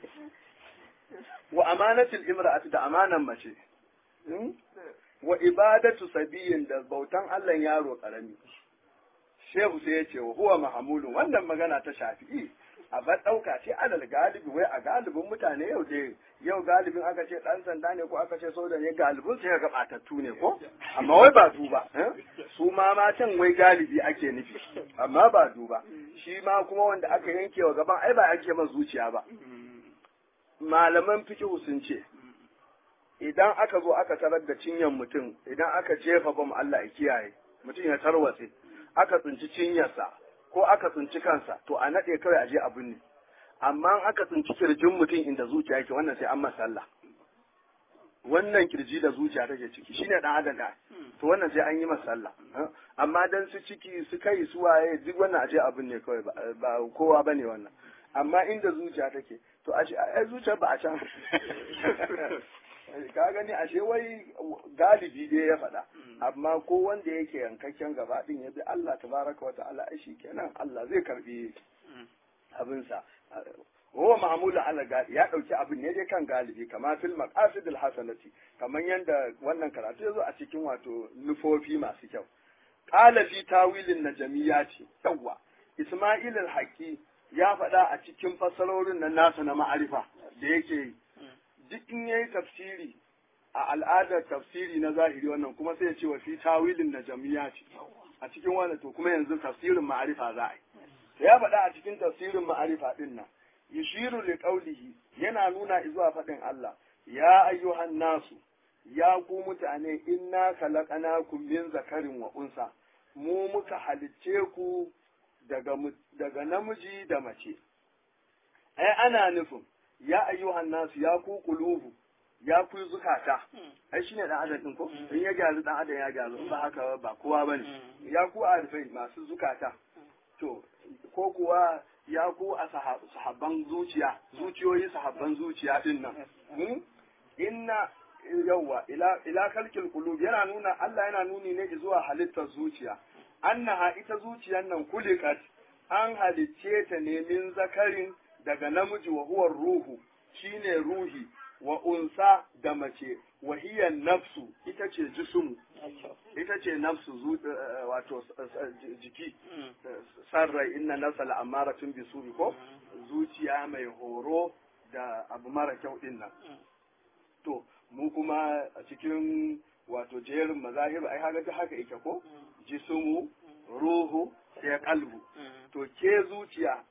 wa amanatul imra'ati da amanan mace wa ibadatu sabiyin da bautan Allah yaro karami Shehu sai ya ce wa huwa mahamulun wannan magana ta Shafi'i a bar ɗauka ce alal galibi wai a galibin mutane yau dai yau galibin aka ce ɗan sanda ne ko aka ce soja ne galibin sai ga ɓatattu ne ko amma wai ba duba su ma matan wai galibi ake nufi amma ba duba shi ma kuma wanda aka yanke wa gaban ai ba yanke masa zuciya ba malaman fikihu sun ce idan aka zo aka tarar da cinyan mutum idan aka jefa bam Allah ya kiyaye mutum ya tarwatse aka tsinci cinyarsa ko aka tsinci kansa to a naɗe kawai a je abin ne amma aka tsinci kirjin mutum inda zuciya yake wannan sai an masa Allah wannan kirji da zuciya take ciki shine dan adam da to wannan sai an yi masa sallah amma dan su ciki su kai su waye duk wannan aje abin ne kawai ba kowa bane wannan amma inda zuciya take to ashe ai zuciya ba a can ka gani ashe wai galibi dai ya faɗa amma ko wanda yake yankakken gaba din ya bi Allah tabaraka wa ta'ala ai kenan Allah zai karbi abinsa huwa ma'mulun ala galibi ya dauki abin ne dai kan galibi kama fil maqasid al hasanati kaman yanda wannan karatu yazo a cikin wato nufofi masu kyau qala fi tawilin najmiyati yawa isma'il al haqi ya faɗa a cikin fassarorin nan nasa na ma'arifa da yake yi duk in yayi tafsiri a al'adar tafsiri na zahiri wannan kuma sai ya ce wa fi tawilin najmiyati a cikin wannan to kuma yanzu tafsirin ma'arifa za a yi ya faɗa a cikin tafsirin ma'arifa din nan yushiru li qawlihi yana nuna zuwa faɗin Allah ya ayyuhan nasu ya ku mutane inna khalaqnakum min zakarin wa unsa mu muka halicce ku daga daga namiji da mace ai ana nufin ya ayyuhan nasu ya ku qulubu ya ku zukata ai shine dan adam din ko in ya gyaru dan adam ya gyaru in ba haka ba kowa bane ya ku arifai masu zukata to ko kuwa ya ku a sahabban zuciya zuciyoyi sahabban zuciya din nan inna yawwa ila ila kalkil qulub yana nuna Allah yana nuni ne zuwa halittar zuciya annaha ita zuciyar nan kulikat an halicce ta ne min zakarin daga namiji wa huwa ruhu shine ruhi wa unsa da mace wa hiya nafsu ita ce jismu ita ce nafsu wato jiki sarrai inna nafsa la'amaratun bisuri ko zuciya mai horo da abu mara kyau din nan to mu kuma a cikin wato jerin mazahir ai haka ta haka ita ko jismu ruhu sai kalbu to ke zuciya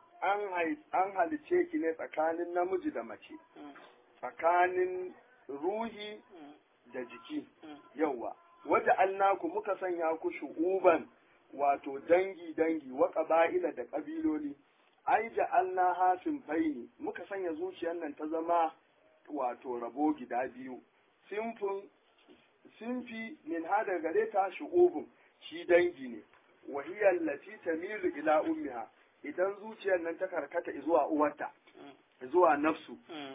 an halice ki ne tsakanin namiji da mace tsakanin ruhi da jiki yawa wata alnaku muka sanya ku shu'uban wato dangi dangi wa ƙaba'ila da ƙabiloli ai ja'alna hafin faini muka sanya zuciyar nan ta zama wato rabo gida biyu simfin simfi min hada gare ta shu'ubun shi dangi ne wahiyar lati tamilu ila ummiha idan zuciyar nan ta karkata zuwa uwarta zuwa nafsu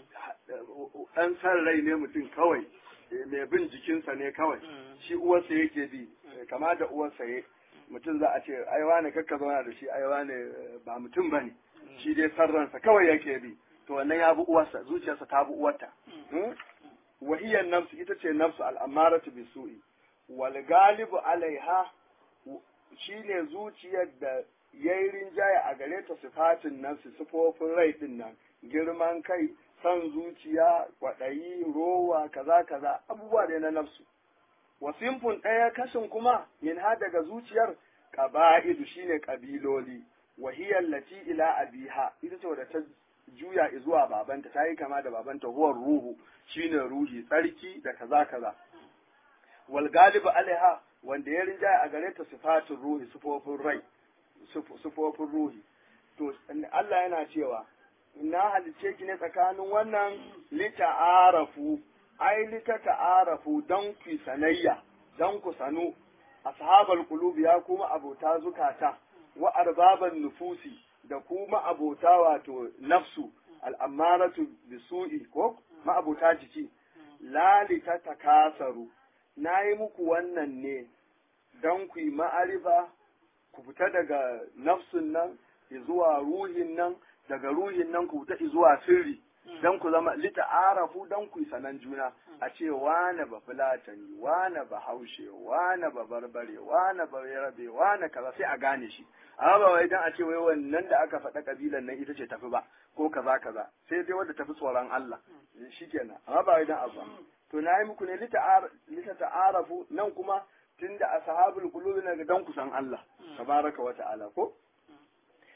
ɗan san rai ne mutum kawai mai bin jikinsa ne kawai shi uwarsa yake bi kama da uwarsa ya mutum za a ce ai wane kakka zauna da shi ai wane ba mutum bane shi dai san ransa kawai yake bi to wannan ya bi uwarsa zuciyarsa ta bi uwarta wahiyar nafsu ita ce nafsu al'amaratu bisu'i wal galibu alaiha shine zuciyar da yayi rinjaye a gare ta sifatin nan su sifofin rai din nan girman kai son zuciya kwaɗayi rowa kaza kaza abubuwa ne na nafsu wasimfun ɗaya kashin kuma min ha daga zuciyar ƙaba'idu shine ƙabiloli wahiyar lati ila abiha ita ce wadda ta juya zuwa babanta ta yi kama da babanta huwar ruhu shine ruhi tsarki da kaza kaza wal galibu alaiha wanda ya rinjaya a gare ta sifatin ruhi sifofin rai sifofin ruhi to Allah yana cewa na halice ki ne tsakanin wannan lita'arafu ai lita ta'arafu don ku sanayya don ku sanu ashabal qulubi ya kuma abota zukata wa arbaban nufusi da kuma abota wato nafsu al'amaratu bisu'i ko ma'abota jiki lalita takasaru na yi muku wannan ne don ku yi ma'arifa ku fita daga nafsun nan zuwa ruhin nan daga ruhin nan ku fita zuwa sirri don ku zama lita arafu don ku yi sanan juna a ce wane ba fulatani wane ba haushe wane ba barbare wane ba yarabe wane kaza sai a gane shi amma ba wai dan a ce wai wannan da aka faɗa kabilan nan ita ce tafi ba ko kaza kaza sai dai wanda tafi tsoron Allah shikenan amma ba wai dan abu to na yi muku ne lita ta'arafu nan kuma tunda ashabul qulubi na dan ku san Allah tabaraka wa ta'ala ko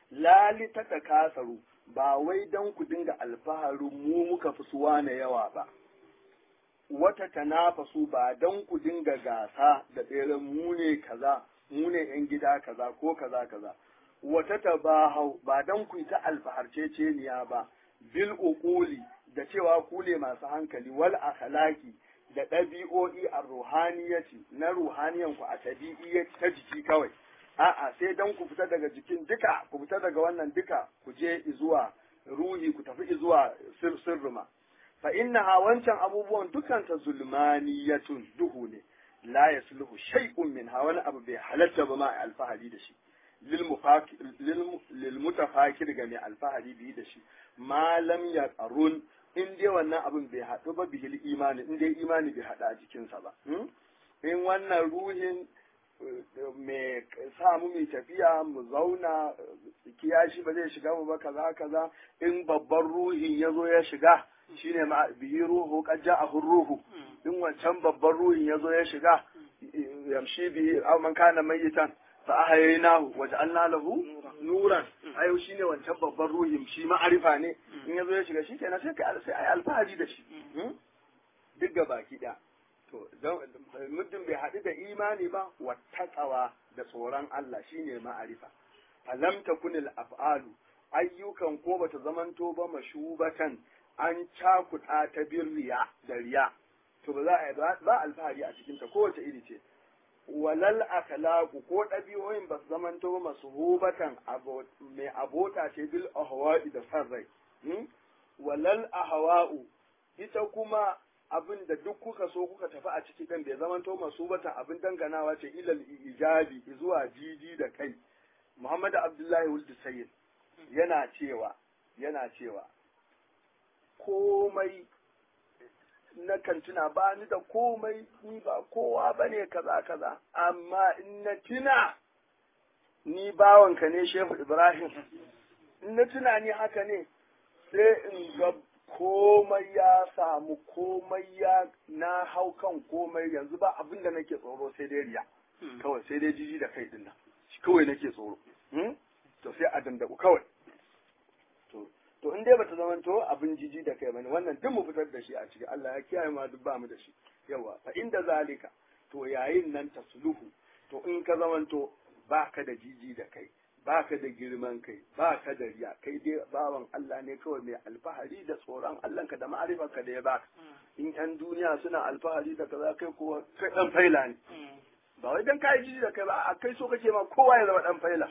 lali ta takasaru ba wai dan ku dinga alfaharin mu muka fi suwa na yawa ba wata tanafasu ba dan ku dinga gasa da tseren mu ne kaza mu ne yan gida kaza ko kaza kaza wata tabahau ba dan ku yi ta alfaharceceniya ba bil uquli da cewa ku ne masu hankali wal akhlaqi da ɗabi'o'i a ruhaniyati na ruhaniyan ku a tabi'iyyar ta jiki kawai a'a sai dan ku fita daga jikin duka ku fita daga wannan duka ku je zuwa ruhi ku tafi zuwa sir sirruma fa innaha wancan abubuwan dukan ta zulmaniyatun duhu ne la yasluhu shay'un min ha wani abu bai halatta ba ma alfahari da shi lil mutafakir ga mai alfahari biyu da shi malam ya qarun in dai wannan abin bai haɗu ba bihil imani in dai imani bai haɗu a jikinsa ba in wannan ruhin mai samu mai tafiya mu zauna kiyashi ba zai shiga mu ba kaza kaza in babban ruhin ya zo ya shiga shine ma bihi ruhu qad ja'ahu ruhu in wancan babban ruhin ya zo ya shiga yamshi bihi aw man kana mayitan fa ahyaynahu waja'alna lahu nuran ayo shine wancan babban ruhin shi ma'arifa ne in ya zo ya shiga shikenan sai kai sai ai alfahari da shi duk ga baki da to muddin bai haɗu da imani ba wattaqawa da tsoron Allah shine ma'arifa alam takunil af'alu ayyukan ko bata zamanto ba mashubatan an cakuɗa ta birriya da riya to ba za a ba alfahari a cikin ta kowace iri ce walal akhlaqu ko ɗabi'o'in ba su zamanto ba masuhubatan mai abota ce bil ahwa'i da san rai walal ahwa'u ita kuma abin da duk kuka so kuka tafi a ciki ɗin bai zamanto masubatan abin danganawa ce ilal ijabi zuwa jiji da kai Muhammad Abdullahi Wuldu Sayyid yana cewa yana cewa komai na kan tuna ba ni da komai ni ba kowa ba ne kaza kaza amma in na tuna ni bawanka ne Shehu Ibrahim in na tuna ni haka ne sai in ga komai ya samu komai ya na hau kan komai yanzu ba abin da nake tsoro sai dai riya kawai sai dai jiji da kai din nan kawai nake tsoro to sai a dandaku kawai to to in dai bata zama to abin jiji da kai bane wannan duk mu fitar da shi a ciki Allah ya kiyaye ma duk ba mu da shi yawa fa inda zalika to yayin nan tasluhu to in ka zamanto baka da jiji da kai baka da girman kai baka da riya kai dai bawan Allah ne kawai mai alfahari da tsoron Allah ka da ma'arifarka da ya baka in yan duniya suna alfahari da kaza kai kowa kai dan faila ne ba wai dan kai jiji da kai ba a kai so kake ma kowa ya zama dan faila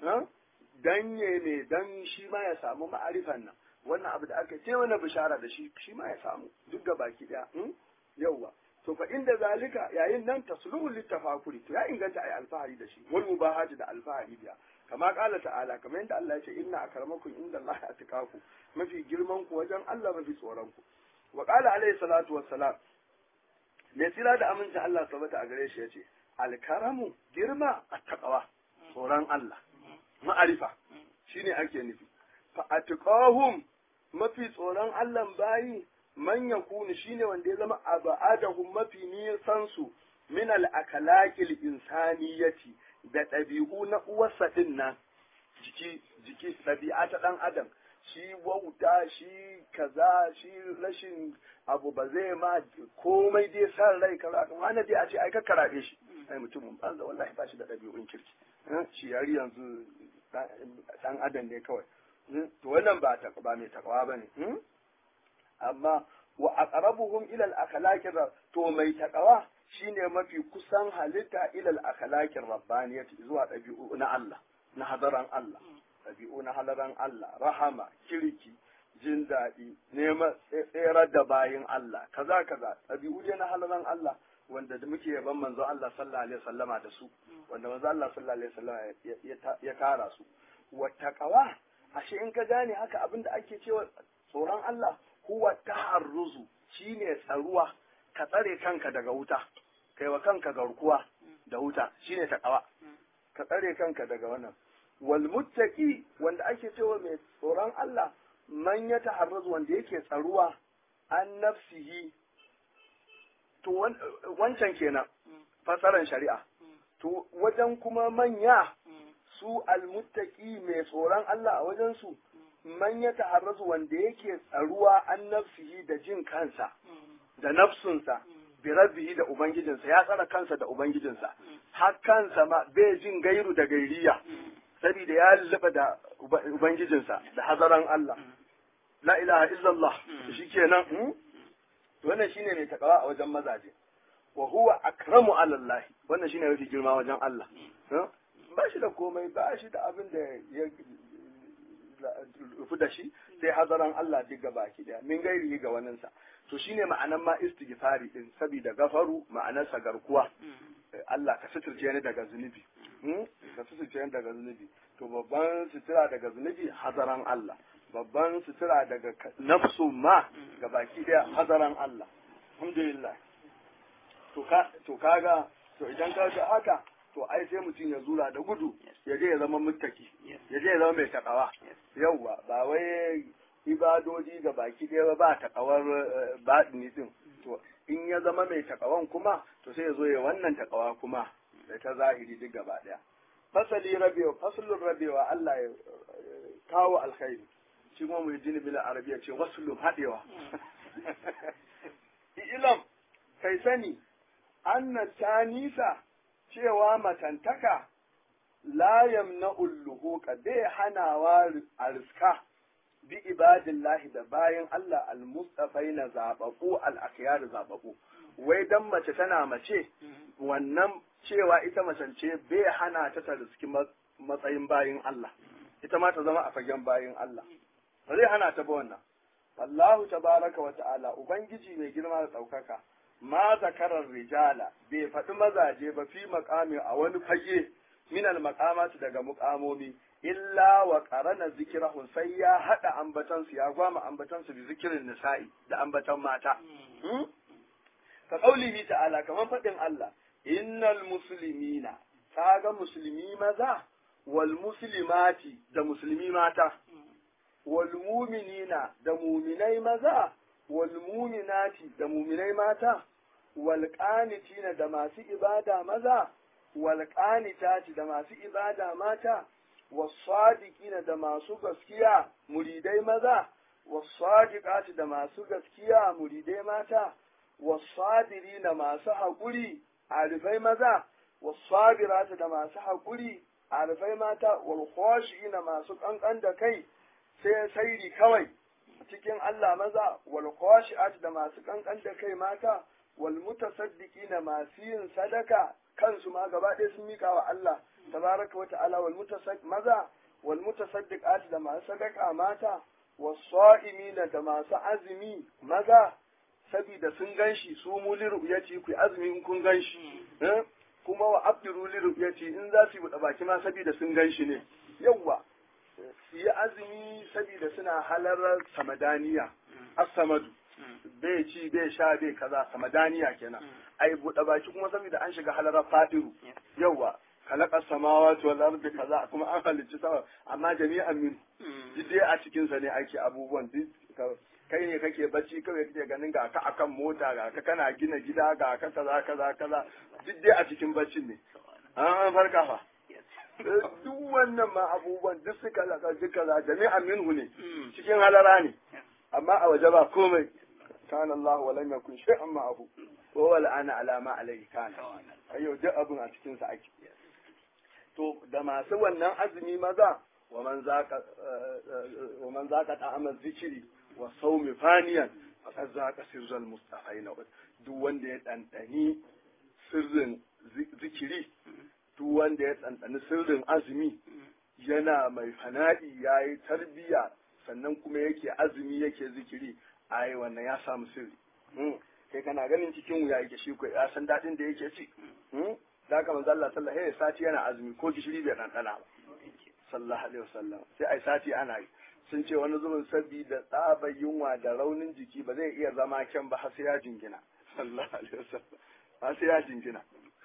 danye ne dan shi ma ya samu ma'arifan nan wannan abu da aka ce wani bishara da shi shi ma ya samu duk ga baki daya yauwa to fa inda zalika yayin nan tasluhu littafakuri to ya inganta ai alfahari da shi wal mubahati da alfahari biya kama kala ta'ala kamar yadda Allah ya ce inna akramakum inda Allah atqaku mafi girman ku wajen Allah mafi tsoron ku wa qala alayhi salatu wassalam me tsira da amincin Allah sabata a gare shi yace alkaramu girma attaqwa tsoron Allah ma'arifa shine ake nufi fa atqahum mafi tsoron Allah bayi man yakunu shine wanda ya zama abadahum mafi nisan su min al akalakil insaniyati da ɗabi'u na uwarsa ɗin nan jiki jiki ɗabi'a ta ɗan adam shi wauta shi kaza shi rashin abu ba zai ma komai dai san rai kaza wani dai a ce ai ka karaɗe shi ai mutumin banza wallahi ba shi da ɗabi'un kirki shi yari yanzu ɗan adam ne kawai to wannan ba ba mai takawa bane amma wa aqrabuhum ila al-akhlaqir to mai takawa shine mafi kusan halitta ila al-akhlaqir rabbaniyati zuwa ɗabi'u na Allah na hadaran Allah ɗabi'u na hadaran Allah rahama kirki jin daɗi neman tserar da bayin Allah kaza kaza ɗabi'u dai na hadaran Allah wanda da muke yaban manzo Allah sallallahu alaihi wasallama da su wanda manzo Allah sallallahu alaihi wasallama ya tara su wa taqwa ashe in ka gane haka abinda ake cewa tsoron Allah huwa ta'arruzu shine tsaruwa ka tsare kanka daga wuta kai wa kanka garkuwa da wuta shine taqwa ka tsare kanka daga wannan wal muttaqi wanda ake cewa mai tsoron Allah man ya ta'arruzu wanda yake tsaruwa an nafsihi to wancan kenan fasaran shari'a to wajen kuma manya su almuttaqi mai tsoron Allah a wajen su man ya ta'arrazu wanda yake tsaruwa an nafsihi da jin kansa da nafsunsa bi rabbihi da ubangijinsa ya tsara kansa da ubangijinsa har kansa ma bai jin gairu da gairiya saboda ya lulluɓa da ubangijinsa da hazaran Allah la ilaha illallah shikenan wannan shine mai takawa a wajen mazaje wa huwa akramu ala Allah wannan shine mafi girma wajen Allah ba shi da komai ba shi da abin da ya rufu da shi sai hazaran Allah duk ga baki daya min gairi ga waninsa to shine ma'anan ma istighfari din saboda gafaru ma'anarsa garkuwa Allah ka suturce ni daga zunubi ka suturce ni daga zunubi to babban sutura daga zunubi hazaran Allah babban sutura daga nafsu ma ga baki daya hazaran Allah alhamdulillah to ka to kaga to idan ka ga haka to ai sai mutum ya zura da gudu ya je ya zama muttaki ya je ya zama mai takawa yauwa ba wai ibadodi ga baki ɗaya ba takawar baɗini din to in ya zama mai takawan kuma to sai ya zo ya wannan takawa kuma da ta zahiri duk gaba ɗaya fasali rabewa fasalin rabewa Allah ya kawo alkhairi shi kuma mu jini bila arabiya ce wasulun haɗewa ilam kai sani anna tanisa cewa matantaka la yamna'ul luhuqa bai hanawa a riska bi ibadillahi da bayan Allah al-mustafai na zababu al-akhyar zababu wai dan mace tana mace wannan cewa ita macance bai hana ta ta riski matsayin bayin Allah ita ma ta zama a fagen bayin Allah ba zai hana ta ba wannan Allahu tabaraka wa ta'ala ubangiji mai girma da ɗaukaka ma zakarar rijala bai faɗi mazaje ba fi makami a wani fage minal makamatu daga mukamomi illa wa qarana zikrahum sai ya hada ambatansu ya gwama ambatansu bi zikirin nisa'i da ambatan mata ka qaulihi ta'ala kaman faɗin Allah innal muslimina kaga musulmi maza wal muslimati da musulmi mata wal mu'minina da mu'minai maza wal mu'minati da mu'minai mata wal qanitina da masu ibada maza wal qanitati da masu ibada mata was sadiqina da masu gaskiya muridai maza was sadiqati da masu gaskiya muridai mata was sabirina masu haƙuri arifai maza was sabirati da masu haƙuri arifai mata wal khashiina masu kankan da kai sai sairi kawai cikin Allah maza wal khashi'at da masu kankan da kai mata wal mutasaddiqina masu yin sadaka kansu ma gaba ɗaya sun mika wa Allah tabaraka wa ta'ala wal mutasaddiq maza wal mutasaddiqat da masu sadaka mata was sa'imina da masu azumi maza sabida sun ganshi su mu li ru'yati ku azumi in kun ganshi kuma wa abdiru li ru'yati in za su yi buɗe baki ma sabida sun ganshi ne yawwa su yi azumi saboda suna halarar samadaniya as-samadu bai ci bai sha bai kaza samadaniya kenan ai buɗe baki kuma saboda an shiga halarar fadiru yawa kalaka samawati wal ardi kaza kuma an halicci sama amma jami'an min duk dai a cikin sa ne ake abubuwan duk kai ne kake bacci kawai kake ganin ga ka akan mota ga ka kana gina gida ga ka kaza kaza kaza duk dai a cikin baccin ne an farka fa duk wannan ma abubuwan duk suka zaka duka za jami'an minhu ne cikin halara ne amma a waje ba komai kana Allah wa lam yakun shay'an ma'ahu wa huwa al'ana ala ma alayhi kana ayo duk abun a cikin sa ake to da masu wannan azumi maza wa man zaka wa man zaka ta'amal zikiri wa sawmi faniyan faqad zaka sirral mustafaina duk wanda ya dandani sirrin zikiri duk wanda ya ɗanɗani sirrin azumi yana mai fana'i ya yi tarbiya sannan kuma yake azumi yake zikiri ai wannan ya samu sirri kai kana ganin cikin wuya yake shi ko ya san daɗin da yake ci da haka manzo Allah sallallahu alaihi sati yana azumi ko gishiri bai ɗanɗana ba sallallahu alaihi wasallam sai ai sati ana yi sun ce wani zubin sabbi da tsabar yunwa da raunin jiki ba zai iya zama kyan ba har sai ya jingina sallallahu alaihi wasallam har sai ya jingina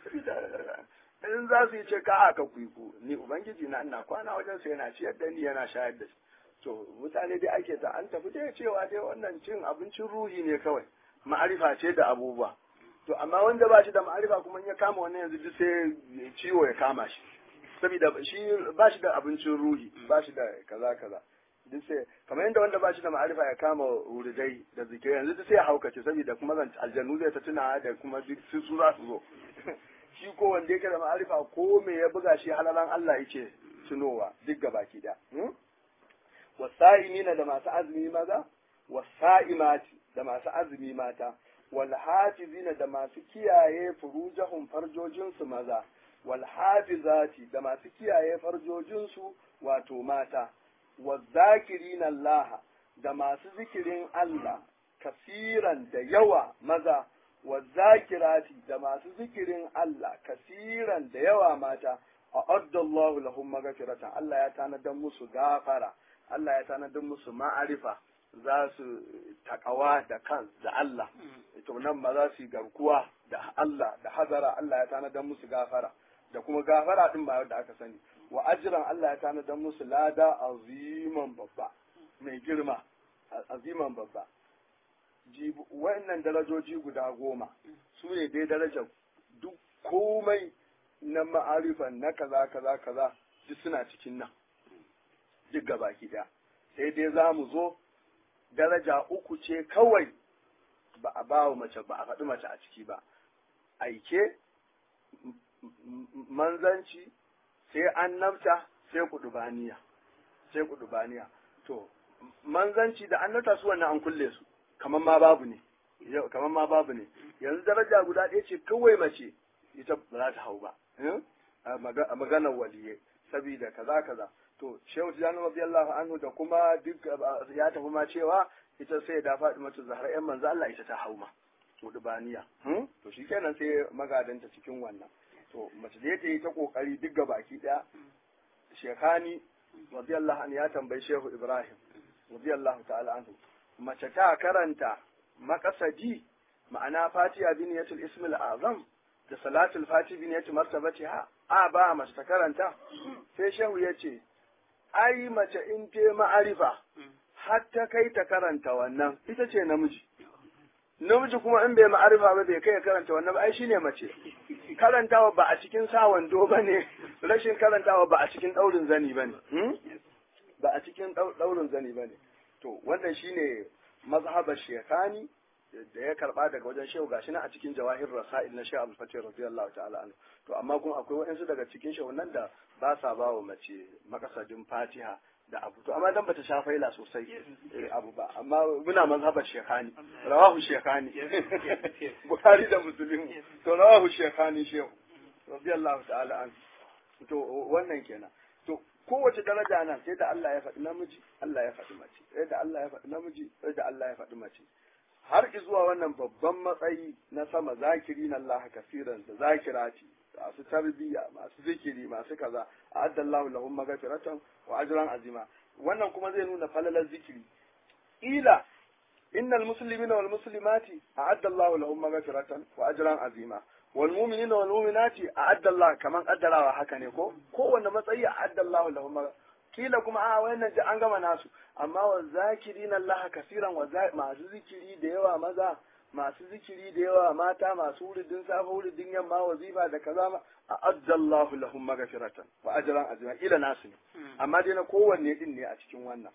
in za su yi ce ka aka kuiku ni ubangiji na ina kwana wajen sa yana ciyar da ni yana shayar da shi to mutane dai ake ta an tafi dai cewa dai wannan cin abincin ruhi ne kawai ma'arifa ce da abubuwa to amma wanda ba shi da ma'arifa kuma in ya kama wannan yanzu duk sai ciwo ya kama shi saboda shi ba shi da abincin ruhi ba shi da kaza kaza duk sai kamar yadda wanda ba shi da ma'arifa ya kama wuridai da zikirai yanzu duk sai ya haukace saboda kuma zan aljannu zai ta tuna da kuma duk su su za su zo shi ko wanda yake da ma'arifa ko me ya buga shi halalan Allah yake tunowa duk gabaki da wasa'imina da masu azumi maza wasa'imati da masu azumi mata wal hafizina da masu kiyaye furujahum farjojinsu maza wal hafizati da masu kiyaye farjojinsu wato mata wazakirina Allah da masu zikirin Allah kasiran da yawa maza wazakirati da masu zikirin Allah kasiran da yawa mata a addallahu lahum magfiratan Allah ya tanadar musu gafara Allah ya tanadar musu ma'arifa za su takawa da kan da Allah to nan ma za su yi garkuwa da Allah da hazara Allah ya tanadar musu gafara da kuma gafara din ba da aka sani wa ajran Allah ya tanadar musu lada aziman babba mai girma aziman babba wannan darajoji guda goma su ne dai darajar duk komai na ma'arifan na kaza kaza kaza duk suna cikin nan duk gabaki daya sai dai za mu zo daraja uku ce kawai ba a ba wa mace ba a faɗi mace a ciki ba aike manzanci sai annabta sai kudubaniya sai kudubaniya to manzanci da annabta su wannan an kulle su kamar ma babu ne kamar ma babu ne yanzu daraja guda ɗaya ce kawai mace ita ba za ta hau ba a maganar waliye saboda kaza kaza to shehu tijani radiyallahu anhu da kuma duk ya tafi ma cewa ita sai da faɗi mata zahra yan manzo Allah ita ta hauma mudubaniya to shikenan sai magadanta cikin wannan to mace da ta yi ta kokari duk baki daya shekani radiyallahu anhu ya tambayi shehu ibrahim radiyallahu ta'ala anhu mace ta karanta makasadi ma'ana fatiha bin yatul ismil azam da salatul fati bin yatul martabatiha a ba mace ta karanta sai shehu ya ce ai mace in te ma'arifa har ta kai ta karanta wannan ita ce namiji namiji kuma in bai ma'arifa ba bai kai karanta wannan ba ai shine mace karantawa ba a cikin sa wando ba ne rashin karantawa ba a cikin daurin zani ba ne ba a cikin daurin zani ba ne to wannan shine mazhabar shekani da ya karba daga wajen shehu gashi na a cikin jawahir rasail na shehu abdul fatih radiyallahu ta'ala anhu to amma kuma akwai waɗansu daga cikin shehunan da ba sa ba wa mace makasadin fatiha da abu to amma dan bata sha faila sosai abu ba amma muna mazhabar shekani rawahu shekani bukhari da muslim to rawahu shekani shehu radiyallahu ta'ala anhu to wannan kenan to kowace daraja nan sai da Allah ya faɗi namiji Allah ya faɗi mace sai da Allah ya faɗi namiji sai da Allah ya faɗi mace har zuwa wannan babban matsayi na sama zakiri na Allah kafiran da zakirati masu tarbiyya masu zikiri masu kaza a addallahu lahum magfiratan wa ajran azima wannan kuma zai nuna falalar zikiri ila innal muslimina wal muslimati a'adda Allahu lahum magfiratan wa ajran azima wal mu'minina wal mu'minati a'adda Allah kaman kaddarawa haka ne ko kowanne matsayi a'adda Allahu lahum kila kuma a wayannan ji an gama nasu amma wa zakirina Allah kasiran wa masu zikiri da yawa maza masu zikiri da yawa mata masu wuridin safa wuridin yamma wazifa da kaza ma a addallahu lahum maghfiratan wa ajran azima ila nasu ne amma dai na kowanne din ne a cikin wannan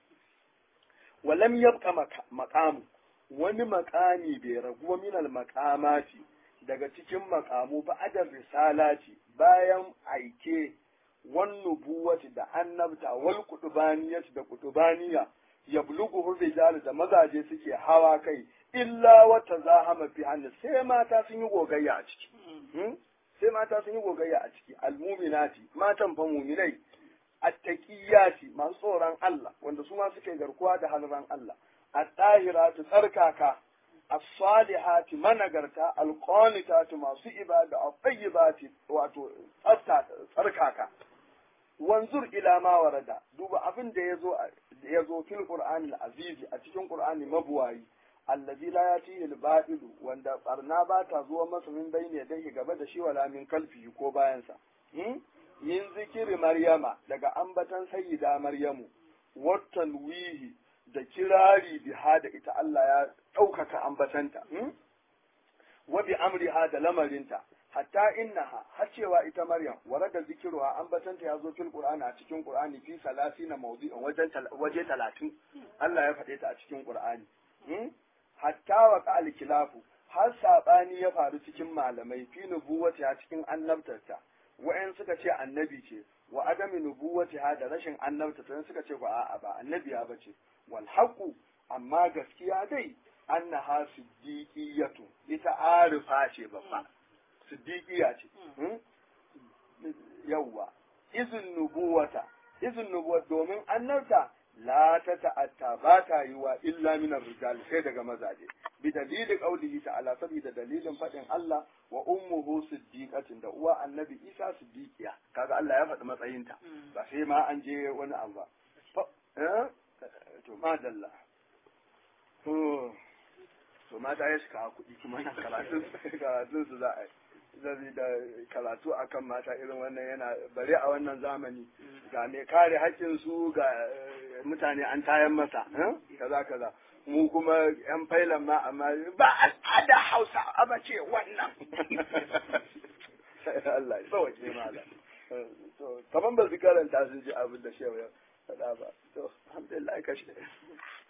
walam yabqa maqamu wani maqami bai ragu min al maqamati daga cikin maqamu ba adar risalati bayan aike wan nubuwati da annabta wal kutubaniyati da kutubaniya yablughu rijal da mazaje suke hawa kai illa wata zahama fi hannu sai mata sun yi gogayya a ciki sai mata sun yi gogayya a ciki almuminati matan fa muminai attaqiyati masu tsoron Allah wanda su ma suke garkuwa da halran Allah at-tahiratu tsarkaka as-salihati managarta al-qanitatu masu ibada at-tayyibati wato tsarkaka wanzur ila ma warada duba abin da yazo yazo fil qur'anil azizi a cikin qur'ani mabuwayi allazi la yatihi al-batil wanda barna ba ta zuwa masa min bayni yadayhi gaba da shi wala min kalfi ko bayan sa yin zikiri maryama daga ambatan sayyida maryamu watan wihi da kirari biha da ita Allah ya ɗaukaka ambatanta wa bi amriha da lamarinta hatta innaha har cewa ita maryam warada zikruha an batanta ya zo fil qur'ani a cikin qur'ani fi salasina mawdi'in wajen waje 30 Allah ya faɗe ta a cikin qur'ani hatta wa qal kilafu har sabani ya faru cikin malamai fi nubuwati a cikin annabtarta wa'en suka ce annabi ce wa adami nubuwati ha da rashin annabta to suka ce ba a'a ba annabiya bace wal haqu amma gaskiya dai annaha siddiqiyatu ita arifa ce babba siddiqiya ce yawwa izin nubuwata izin nubuwata domin annabta la ta ta'atta ba ta yi wa illa min rijal sai daga mazaje bi dalili qaulihi ta'ala saboda dalilin fadin Allah wa ummuhu siddiqatin da uwa annabi Isa siddiqiya kaga Allah ya faɗi matsayinta ba sai ma an je wani abu ba to madalla to to mata ya shiga kuɗi kuma na karatun karatun su za a yi da karatu akan mata irin wannan yana bare a wannan zamani ga mai kare haƙƙin su ga mutane an tayan masa kaza kaza mu kuma yan failan ma amma ba al'ada hausa a bace wannan Allah ya sauke mala to kaman ba su karanta sun ji abin da shewa ya faɗa ba to alhamdulillah kashe